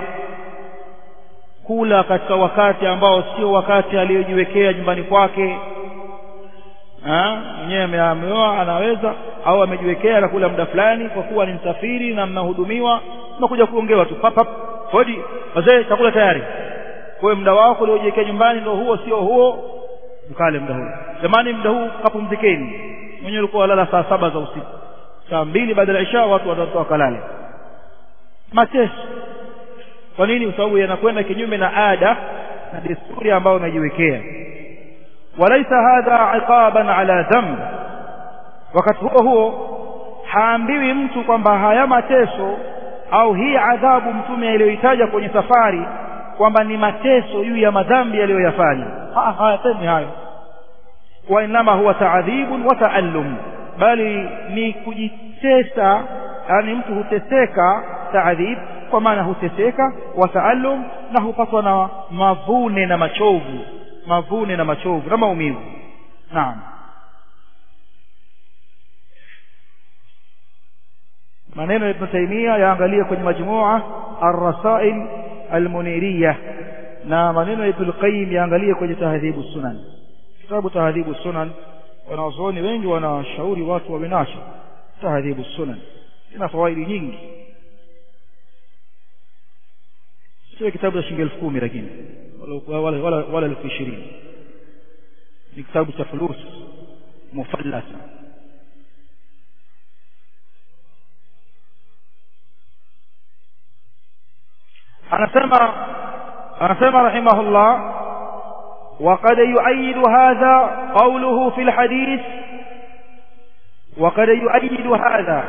kula katika wakati ambao sio wakati aliyojiwekea nyumbani kwake mwenyewe ameoa anaweza au amejiwekea na kula muda fulani kwa kuwa ni msafiri na mnahudumiwa mnakuja kuongewa tu pap pap hodi wazee chakula tayari kwa muda wako uliojiwekea nyumbani ndio huo sio huo mkale muda huo jamani muda huu kapumzikeni mwenyewe ulikuwa lala saa saba za usiku saa mbili baada ya isha watu watatoka kalale mateso kwa nini kwa sababu yanakwenda kinyume na ada na desturi ambayo unajiwekea walaisa hadha iqaban ala dhanb wakati huo huo haambiwi mtu kwamba haya mateso au hii adhabu mtume aliyoitaja kwenye safari kwamba ni mateso juu ya madhambi aliyoyafanya hayasemi hayo wa inama huwa taadhibun wa taallum bali ni kujitesa yani mtu huteseka taadhib kwa maana huteseka wa taallum na hupatwa na mavune na machovu mavune na machovu na maumivu naam maneno ya Ibn Taymiyyah yaangalie kwenye majmua ar-rasail al-muniriyah na maneno ya Ibn Qayyim yaangalie kwenye tahdhibu sunan kitabu tahdhibu sunan wanazuoni wengi wanashauri watu wawe nacho tahdhibu sunan ina fawaidi nyingi sio kitabu cha shilingi elfu kumi lakini wala wala wala, wala elfu ishirini ni kitabu cha fulus mufallasa anasema anasema rahimahullah وقد يؤيد هذا قوله في الحديث وقد يؤيد هذا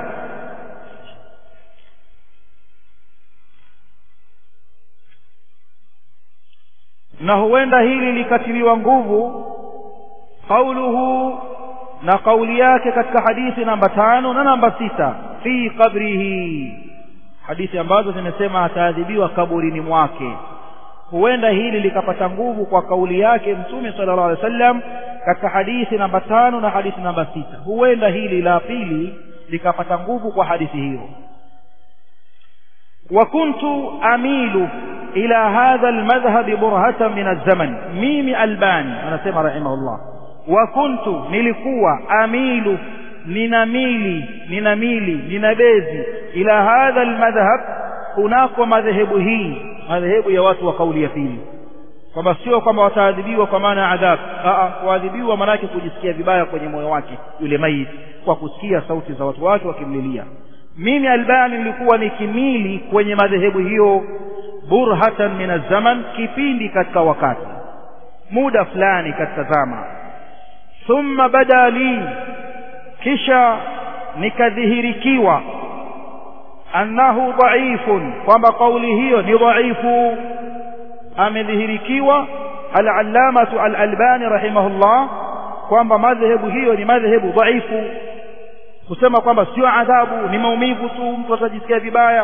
na huenda hili likatiliwa nguvu qauluhu na kauli yake katika hadithi namba tano na namba sita fi qabrihi hadithi ambazo zimesema ataadhibiwa kaburini mwake huenda hili likapata nguvu kwa kauli yake mtume sallallahu alaihi wasallam katika hadithi namba tano na hadithi namba sita huenda hili la pili likapata nguvu kwa hadithi hiyo وكنت أميل إلى هذا المذهب برهة من الزمن ميم ألباني أنا سمع رحمه الله وكنت نلقوا أميل ninamili ninamili ninabezi ila hadha almadhhab kunako madhehebu hii madhehebu ya watu wa kauli ya pili kwamba sio kwamba wataadhibiwa kwa maana ya adhabu kuadhibiwa maanake kujisikia vibaya kwenye moyo wake yule maiti kwa kusikia sauti za watu wake wakimlilia mimi albani nilikuwa nikimili kwenye madhehebu hiyo burhatan min azzaman kipindi katika wakati muda fulani katika zama thumma bada li kisha nikadhihirikiwa annahu dhaifun kwamba kauli hiyo ni dhaifu amedhihirikiwa al-allamatu al-albani rahimahullah kwamba madhehebu hiyo ni madhehebu dhaifu kusema kwamba sio adhabu ni maumivu tu mtu atajisikia vibaya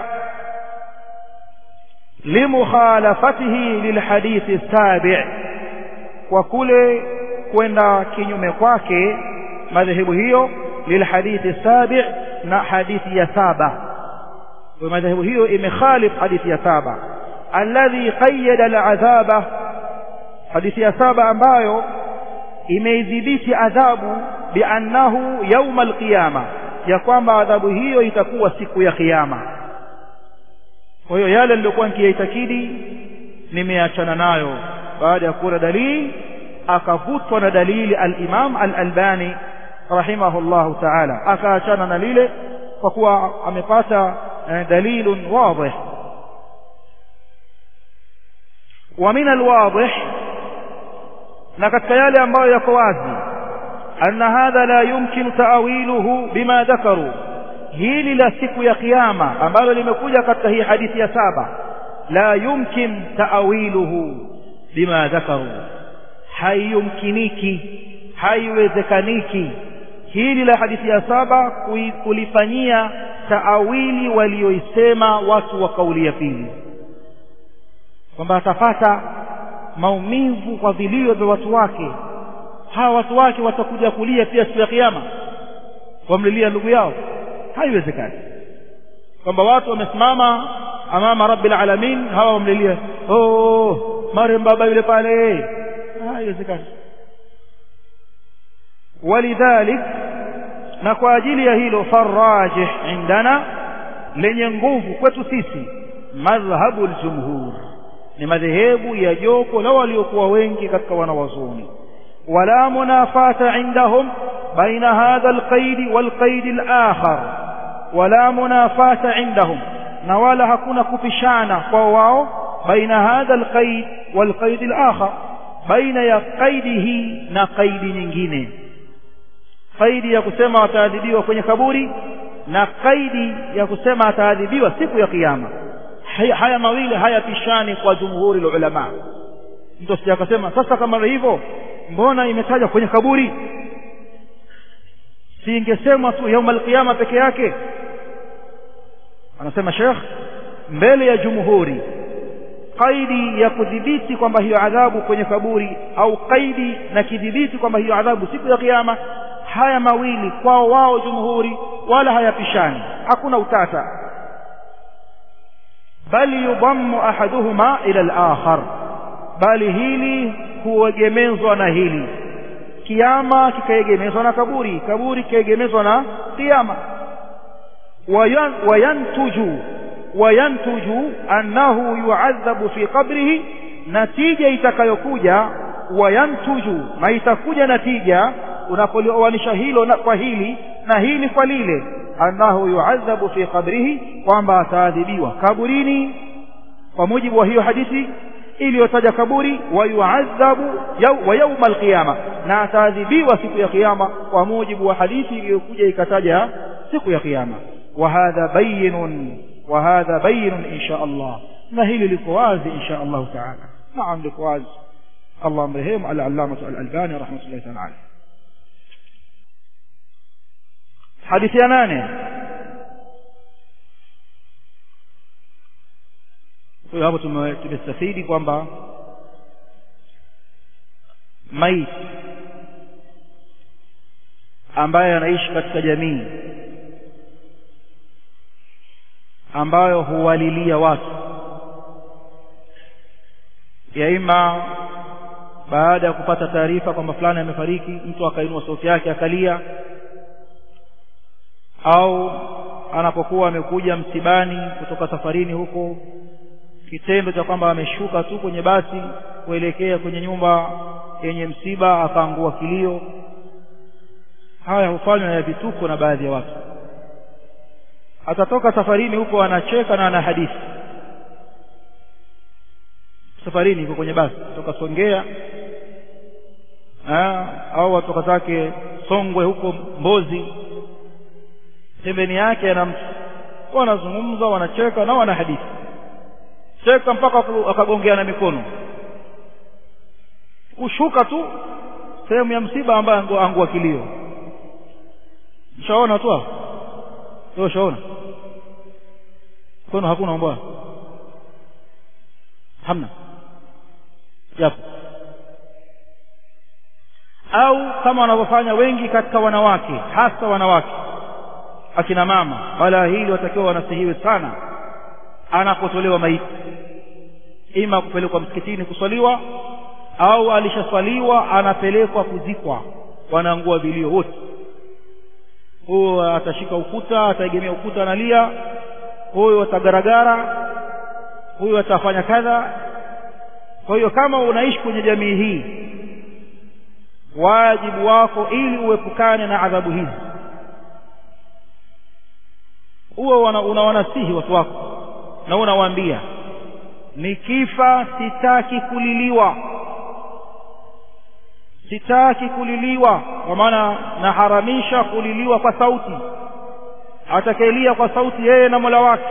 limukhalafatihi lilhadithi sabi' kwa kule kwenda kinyume kwake madhehebu hiyo lilhadithi sabi' na hadithi ya saba kwa madhehebu hiyo imekhalif hadithi ya saba alladhi qayyada al'adhaba hadithi ya saba ambayo imeidhibiti adhabu biannahu yauma alqiyama ya kwamba adhabu hiyo itakuwa siku ya kiyama kwa hiyo yale nilikuwa nikiyaitakidi nimeachana nayo baada ya kuona dalili akavutwa na dalili al-Imam al-Albani rahimahullahu ta'ala akaachana na lile kwa kuwa amepata dalilun wadih wa min al-wadih na katika yale ambayo yako wazi anna hadha la yumkinu ta'wiluhu bima dhakaru hili la siku ya kiyama ambalo limekuja katika hii hadithi ya saba la yumkin ta'wiluhu bima dhakaru haiyumkiniki haiwezekaniki hili la hadithi ya saba kulifanyia taawili walioisema watu wa kauli ya pili kwamba atapata maumivu kwa vilio vya watu wake hawa watu wake watakuja kulia pia siku ya kiyama wamlilia ndugu yao haiwezekani kwamba watu wamesimama amama rabbil alamin hawa wamlilia oh marem baba yule pale haiwezekani walidhalik na kwa ajili ya hilo farajih indana lenye nguvu kwetu sisi madhhabu aljumhur ni madhehebu ya joko la waliokuwa wengi katika wanawazuoni wala munafata indahum baina hadha alqaid walqaid alakhar wala munafata indahum na wala hakuna kupishana kwa wao baina hadha alqaid walqaid alakhar baina ya qaidi hii na qaidi nyingine qaidi ya kusema wataadhibiwa kwenye kaburi na qaidi ya kusema ataadhibiwa siku ya kiyama haya mawili hayapishani kwa jumhuri la ulama mtu asije akasema sasa kama hivyo mbona imetaja kwenye kaburi si ingesemwa tu yaum alqiyama peke yake anasema Sheikh mbele ya jumhuri qaidi ya kudhibiti kwamba hiyo adhabu kwenye kaburi au qaidi na kidhibiti kwamba hiyo adhabu siku ya kiyama haya mawili kwao wao jumhuri wala hayapishani hakuna utata bali yudammu ahaduhuma ila al-akhar bali hili huegemezwa na hili kiama kikaegemezwa na kaburi kaburi kikaegemezwa na kiama wayantuju wayantuju annahu yu'adhabu fi qabrihi natija itakayokuja wayantuju na itakuja natija unapolioanisha hilo na kwa hili na hili kwa lile annahu yu'adhabu fi qabrihi kwamba ataadhibiwa kaburini kwa mujibu wa hiyo hadithi iliyotaja kaburi wa yu'adhabu wa yawm alqiyama na ataadhibiwa siku ya kiyama kwa mujibu wa hadithi iliyokuja ikataja siku ya kiyama wa hadha bayyinun wa hadha bayyinun insha Allah na hili liko wazi insha Allah ta'ala naam liko wazi Allah mrehemu al-allamah al-albani rahmatullahi ta'ala hadithi ya nane kwa hapo tumestafidi kwamba maiti ambaye anaishi katika jamii ambayo huwalilia watu ya ima baada ya kupata taarifa kwamba fulani amefariki mtu akainua sauti yake akalia au anapokuwa amekuja msibani kutoka safarini huko kitendo cha kwamba ameshuka tu kwenye basi kuelekea kwenye nyumba yenye msiba akaangua kilio haya hufanywa ya vituko na baadhi ya watu atatoka safarini huko anacheka na ana hadithi safarini yuko kwenye basi kutoka Songea ha, au watoka zake Songwe huko Mbozi pembeni yake ana mtu wanazungumza wanacheka na wana hadithi cheka mpaka akagongeana mikono kushuka tu sehemu ya msiba ambaye angua kilio mshaona tu wewe ushaona kono hakuna mbwa hamna yapo au kama wanavyofanya wengi katika wanawake hasa wanawake akina mama wala hili watakiwa wanasihiwe sana anapotolewa maiti ima kupelekwa msikitini kuswaliwa au alishaswaliwa anapelekwa kuzikwa wanaangua vilio wote huyo atashika ukuta ataegemea ukuta analia huyo atagaragara huyo atafanya kadha kwa hiyo kama unaishi kwenye jamii hii wajibu wako ili uepukane na adhabu hizi huo unawanasihi watu wako na unawaambia nikifa sitaki kuliliwa sitaki kuliliwa kwa maana naharamisha kuliliwa kwa sauti atakayelia kwa sauti yeye na Mola wake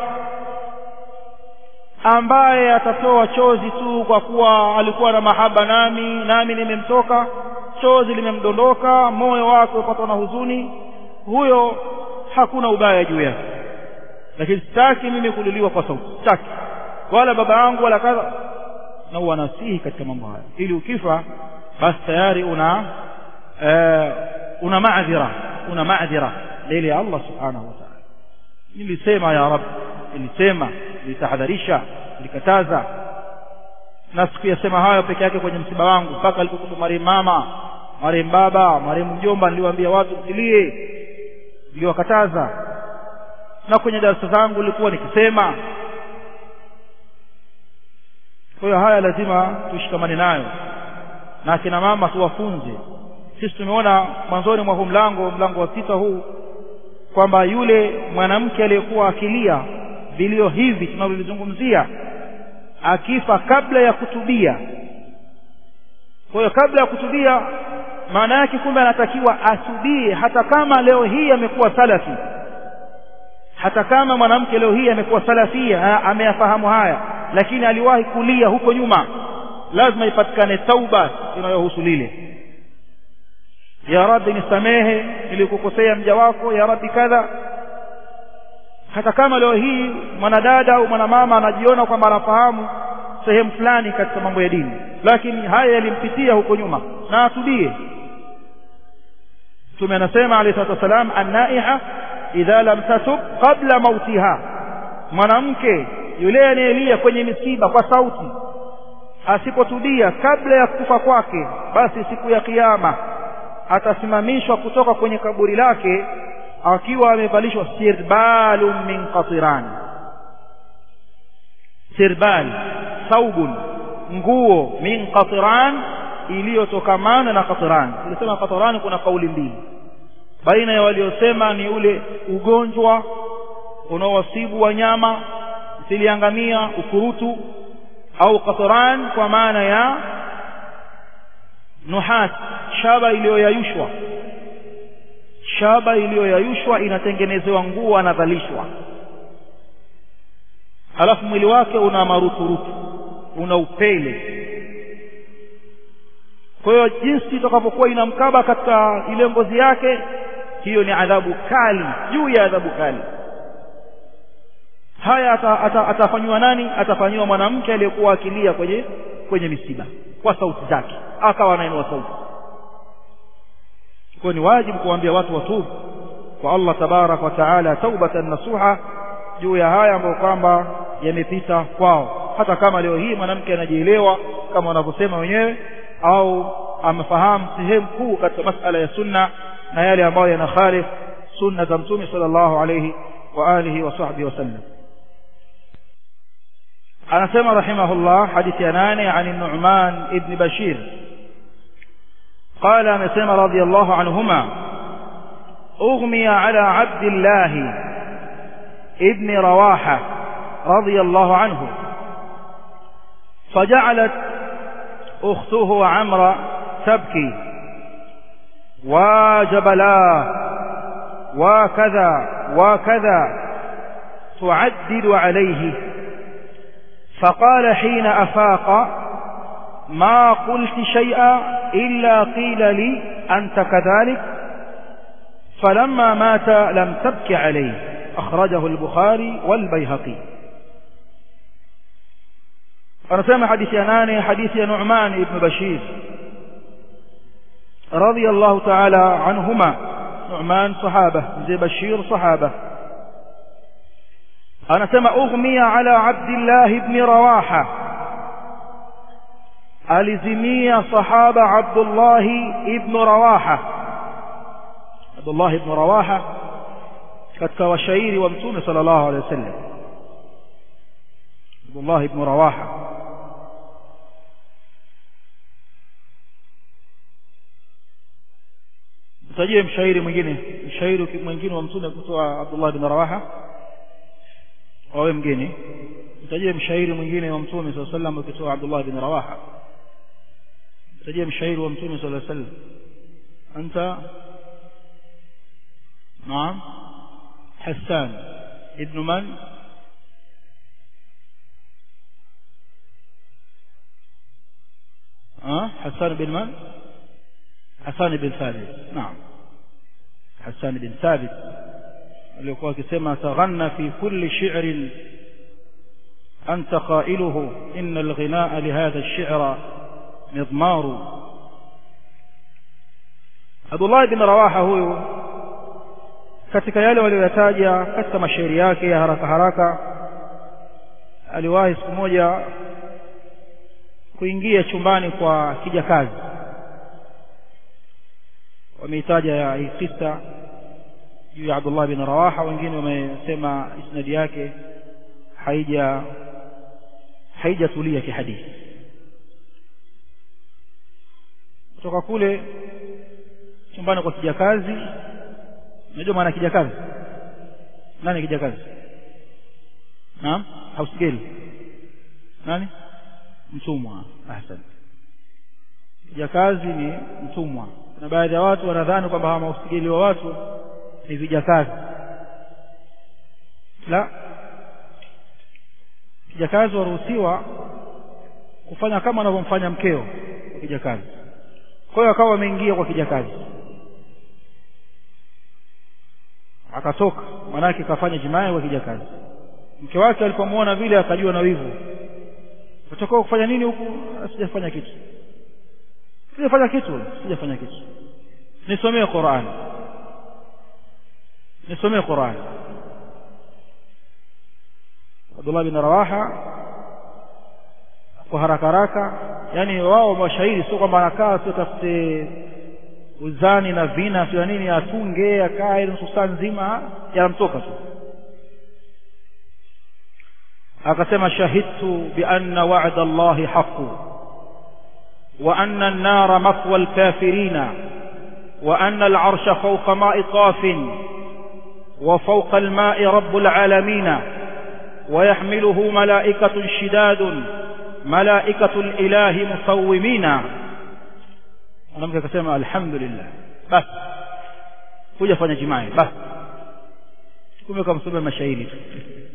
ambaye atatoa chozi tu kwa kuwa alikuwa na mahaba nami nami nimemtoka chozi limemdondoka moyo wake upatwa na huzuni huyo hakuna ubaya juu yake lakini sitaki mimi kuliliwa kwa sauti sitaki wala baba yangu wala kadha na uwanasihi katika mambo haya ili ukifa basi tayari una uh, una maadhira una maadhira mbele ya Allah subhanahu wa ta'ala nilisema ya rab nilisema nilitahadharisha nilikataza na sikuyasema hayo peke yake kwenye msiba wangu mpaka alipokufa marehemu mama marehemu baba marehemu mjomba niliwaambia watu msilie niliwakataza na kwenye darasa zangu nilikuwa nikisema kwa hiyo haya lazima tushikamane nayo na akina mama tuwafunze sisi tumeona mwanzoni mwa huu mlango mlango wa sita huu kwamba yule mwanamke aliyekuwa akilia vilio hivi tunavyozungumzia akifa kabla ya kutubia kwa hiyo kabla ya kutubia maana yake kumbe anatakiwa atubie hata kama leo hii amekuwa salafi hata kama mwanamke leo hii amekuwa salafia ameyafahamu haya lakini aliwahi kulia huko nyuma lazima ipatikane tauba inayohusu lile ya rabbi nisamehe nilikukosea mja wako ya rabbi kadha hata kama leo hii mwanadada au mwanamama anajiona kwamba anafahamu sehemu fulani katika mambo ya dini lakini haya yalimpitia huko nyuma na atubie mtume anasema alayhi salatu wasalam annaiha idha lam tatub qabla mautiha mwanamke yule anayelia kwenye misiba kwa sauti asipotubia kabla ya kufa kwake basi siku ya kiyama atasimamishwa kutoka kwenye kaburi lake akiwa amevalishwa sirbalun min qatiran sirbal saubun nguo min qatiran iliyotokamana na qatiran tulisema qatiran kuna kauli mbili baina ya waliosema ni ule ugonjwa unaowasibu wanyama siliangamia ukurutu au qatran kwa maana ya nuhat shaba iliyoyayushwa shaba iliyoyayushwa inatengenezewa nguo anavalishwa halafu mwili wake una maruturutu una upele kwa hiyo jinsi itakavyokuwa inamkaba katika ile ngozi yake hiyo ni adhabu kali juu ya adhabu kali haya atafanyiwa ata, ata nani atafanyiwa mwanamke aliyekuwa akilia kwenye kwenye misiba kwa sauti zake akawa anainua sauti kwa ni wajibu kuambia watu watubu kwa Allah tabarak wa taala taubatan nasuha juu ya haya ambayo kwamba yamepita kwao hata kama leo hii mwanamke anajielewa kama wanavyosema wenyewe au amefahamu sehemu kuu katika masala ya sunna na yale ambayo yanakhalif sunna za mtume sallallahu alayhi wa alihi wa sahbihi wasallam anasema rahimahullah hadithi ya nane an Nu'man ibn Bashir قال amesema رضي الله عنهما أغمي على عبد الله ابن رواحة رضي الله عنه فجعلت أخته عمرة تبكي وجبلاه وكذا وكذا تعدد عليه فقال حين أفاق ما قلت شيئا إلا قيل لي أنت كذلك فلما مات لم تبك عليه أخرجه البخاري والبيهقي أرسم حديث أناني حديث نعمان بن بشير رضي الله تعالى عنهما نعمان صحابة زي بشير صحابة أنا سمع أغمي على عبد الله بن رواحة ألزمي صحابة عبد الله بن رواحة عبد الله بن رواحة katika washairi wa mtume sallallahu alaihi wasallam Abdullah ibn Rawaha mtajie mshairi mwingine mshairi mwingine wa mtume kutoa Abdullah ibn Rawaha wawe mgeni mtajie mshairi mwingine wa mtume sallallahu alaihi wasallam kutoa Abdullah ibn Rawaha mtajie mshairi wa mtume sallallahu alaihi wasallam anta naam حسان ابن من أه؟ حسان بن من حسان بن ثابت نعم حسان بن ثابت alikuwa akisema taghanna fi kulli shi'rin anta qailuhu inna alghinaa lihadha ash-shi'ra midmaru Abdullah ibn Rawaha huyu katika yale walioyataja katika mashairi yake ya haraka haraka aliwahi siku moja kuingia chumbani kwa kijakazi wameitaja ya hii kisa juu ya Abdullah bin Rawaha wengine wamesema isnadi yake haija haijatulia kihadithi kutoka kule chumbani kwa kijakazi unajua maana kijakazi nani kijakazi naam house girl nani mtumwa ahsan kijakazi ni mtumwa na baadhi ya watu wanadhani kwamba hawa mausijili wa watu ni vijakazi la kijakazi waruhusiwa kufanya kama anavyomfanya mkeo kwa kijakazi kwa hiyo akawa ameingia kwa kijakazi akatoka manake kafanya jimai kwa kijakazi mke wake alipomwona vile akajua na wivu utakuwa kufanya nini huku sijafanya kitu sijafanya kitu sijafanya kitu nisomee Qur'an nisomee Qur'an Abdullah bin Rawaha kwa haraka haraka yani wao mashairi sio kwamba anakaa sio tafute uzani na vina sio nini atunge akae nusu saa nzima yanamtoka tu akasema shahidtu bi anna wa'da Allahi haqqu wa anna an-nara mafwa al-kafirina wa anna al-'arsha fawqa ma'i qafin wa fawqa al-ma'i rabbul 'alamin ويحمله ملائكة شداد ملائكة الإله مصومين mwanamke akasema alhamdulillah basi kuja fanya jimai basi kumbe kamsomea mashairi tu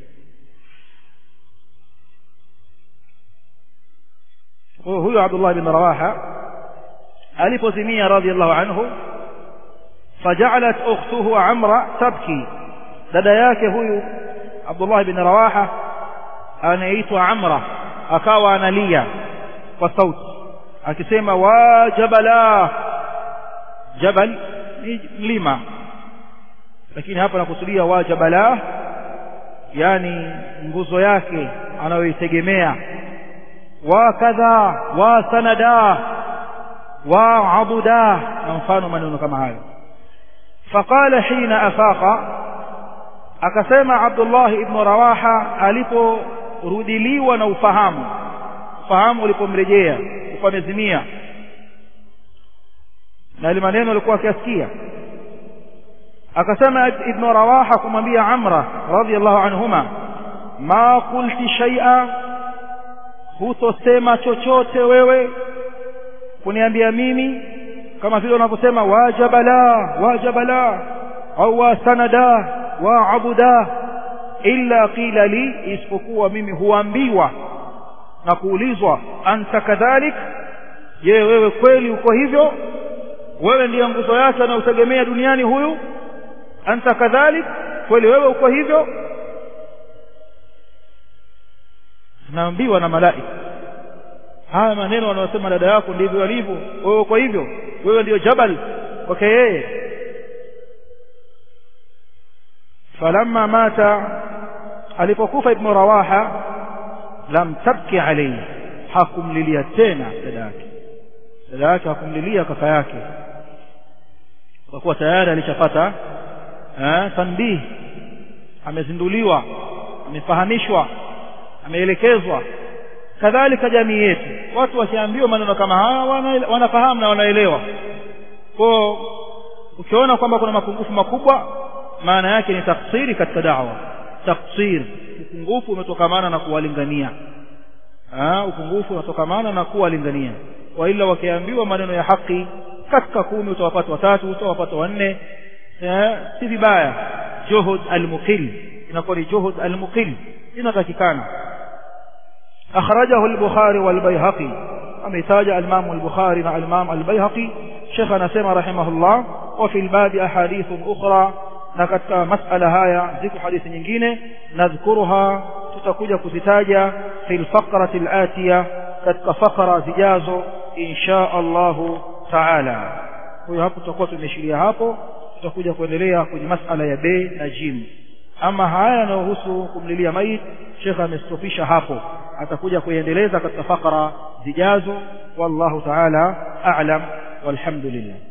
huyo Abdullah bin Rawaha alipozimia radhiallahu anhu فجعلت أخته عمرة تبكي dada yake huyu Abdullah bin Rawaha anaitwa Amra akawa analia kwa sauti akisema wa jabala jabal ni mlima lakini hapa nakusudia wa jabala yani nguzo yake anayoitegemea wa kadha wa sanada wa abuda na mfano maneno kama hayo faqala hina afaqa akasema Abdullah ibn Rawaha aliporudiliwa na ufahamu ufahamu ulipomrejea upamezimia na ile maneno alikuwa akiasikia akasema ibn Rawaha kumwambia Amra radhiyallahu anhuma ma qulti shay'a hutosema chochote wewe kuniambia mimi kama vile unavyosema wajabala wajabala au wasanada wa abuda illa qila li isipokuwa mimi huambiwa na kuulizwa anta kadhalik je wewe kweli uko hivyo wewe ndiye nguzo yake anayotegemea duniani huyu anta kadhalik kweli wewe uko hivyo naambiwa na malaika haya maneno wanayosema dada yako ndivyo alivyo wewe uko hivyo wewe ndiyo jabal kwake yeye falamma mata alipokufa ibn rawaha lam tabki alayhi hakumlilia tena dada yake dada yake hakumlilia kaka yake kwa kuwa tayari alishapata eh tanbih amezinduliwa amefahamishwa ameelekezwa kadhalika jamii yetu watu wakiambiwa maneno kama haya wanafahamu na wanaelewa kwa ukiona kwamba kuna mapungufu makubwa maana yake ni taksiri katika da'wa taksir upungufu umetokamana na kuwalingania ah upungufu unatokamana na kuwalingania wa ila wakiambiwa maneno ya haki katika kumi utawapata watatu utawapata wanne si vibaya juhud almuqil inakuwa ni juhud almuqil inatakikana أخرجه البخاري والبيهقي أمثاج الإمام البخاري مع الإمام البيهقي شيخنا سيما رحمه الله وفي الباب أحاديث أخرى نكت مسألة هاي ذكر حديث nyingine نذكرها tutakuja kuzitaja في الفقرة الآتية katika fakra zijazo insha Allah taala kwa hapo tutakuwa tumeshiria hapo tutakuja kuendelea kwenye masala ya be na jim ama haya yanayohusu kumlilia maiti shekha amestopisha hapo atakuja kuendeleza katika fakra zijazo wallahu taala a'lam walhamdulillah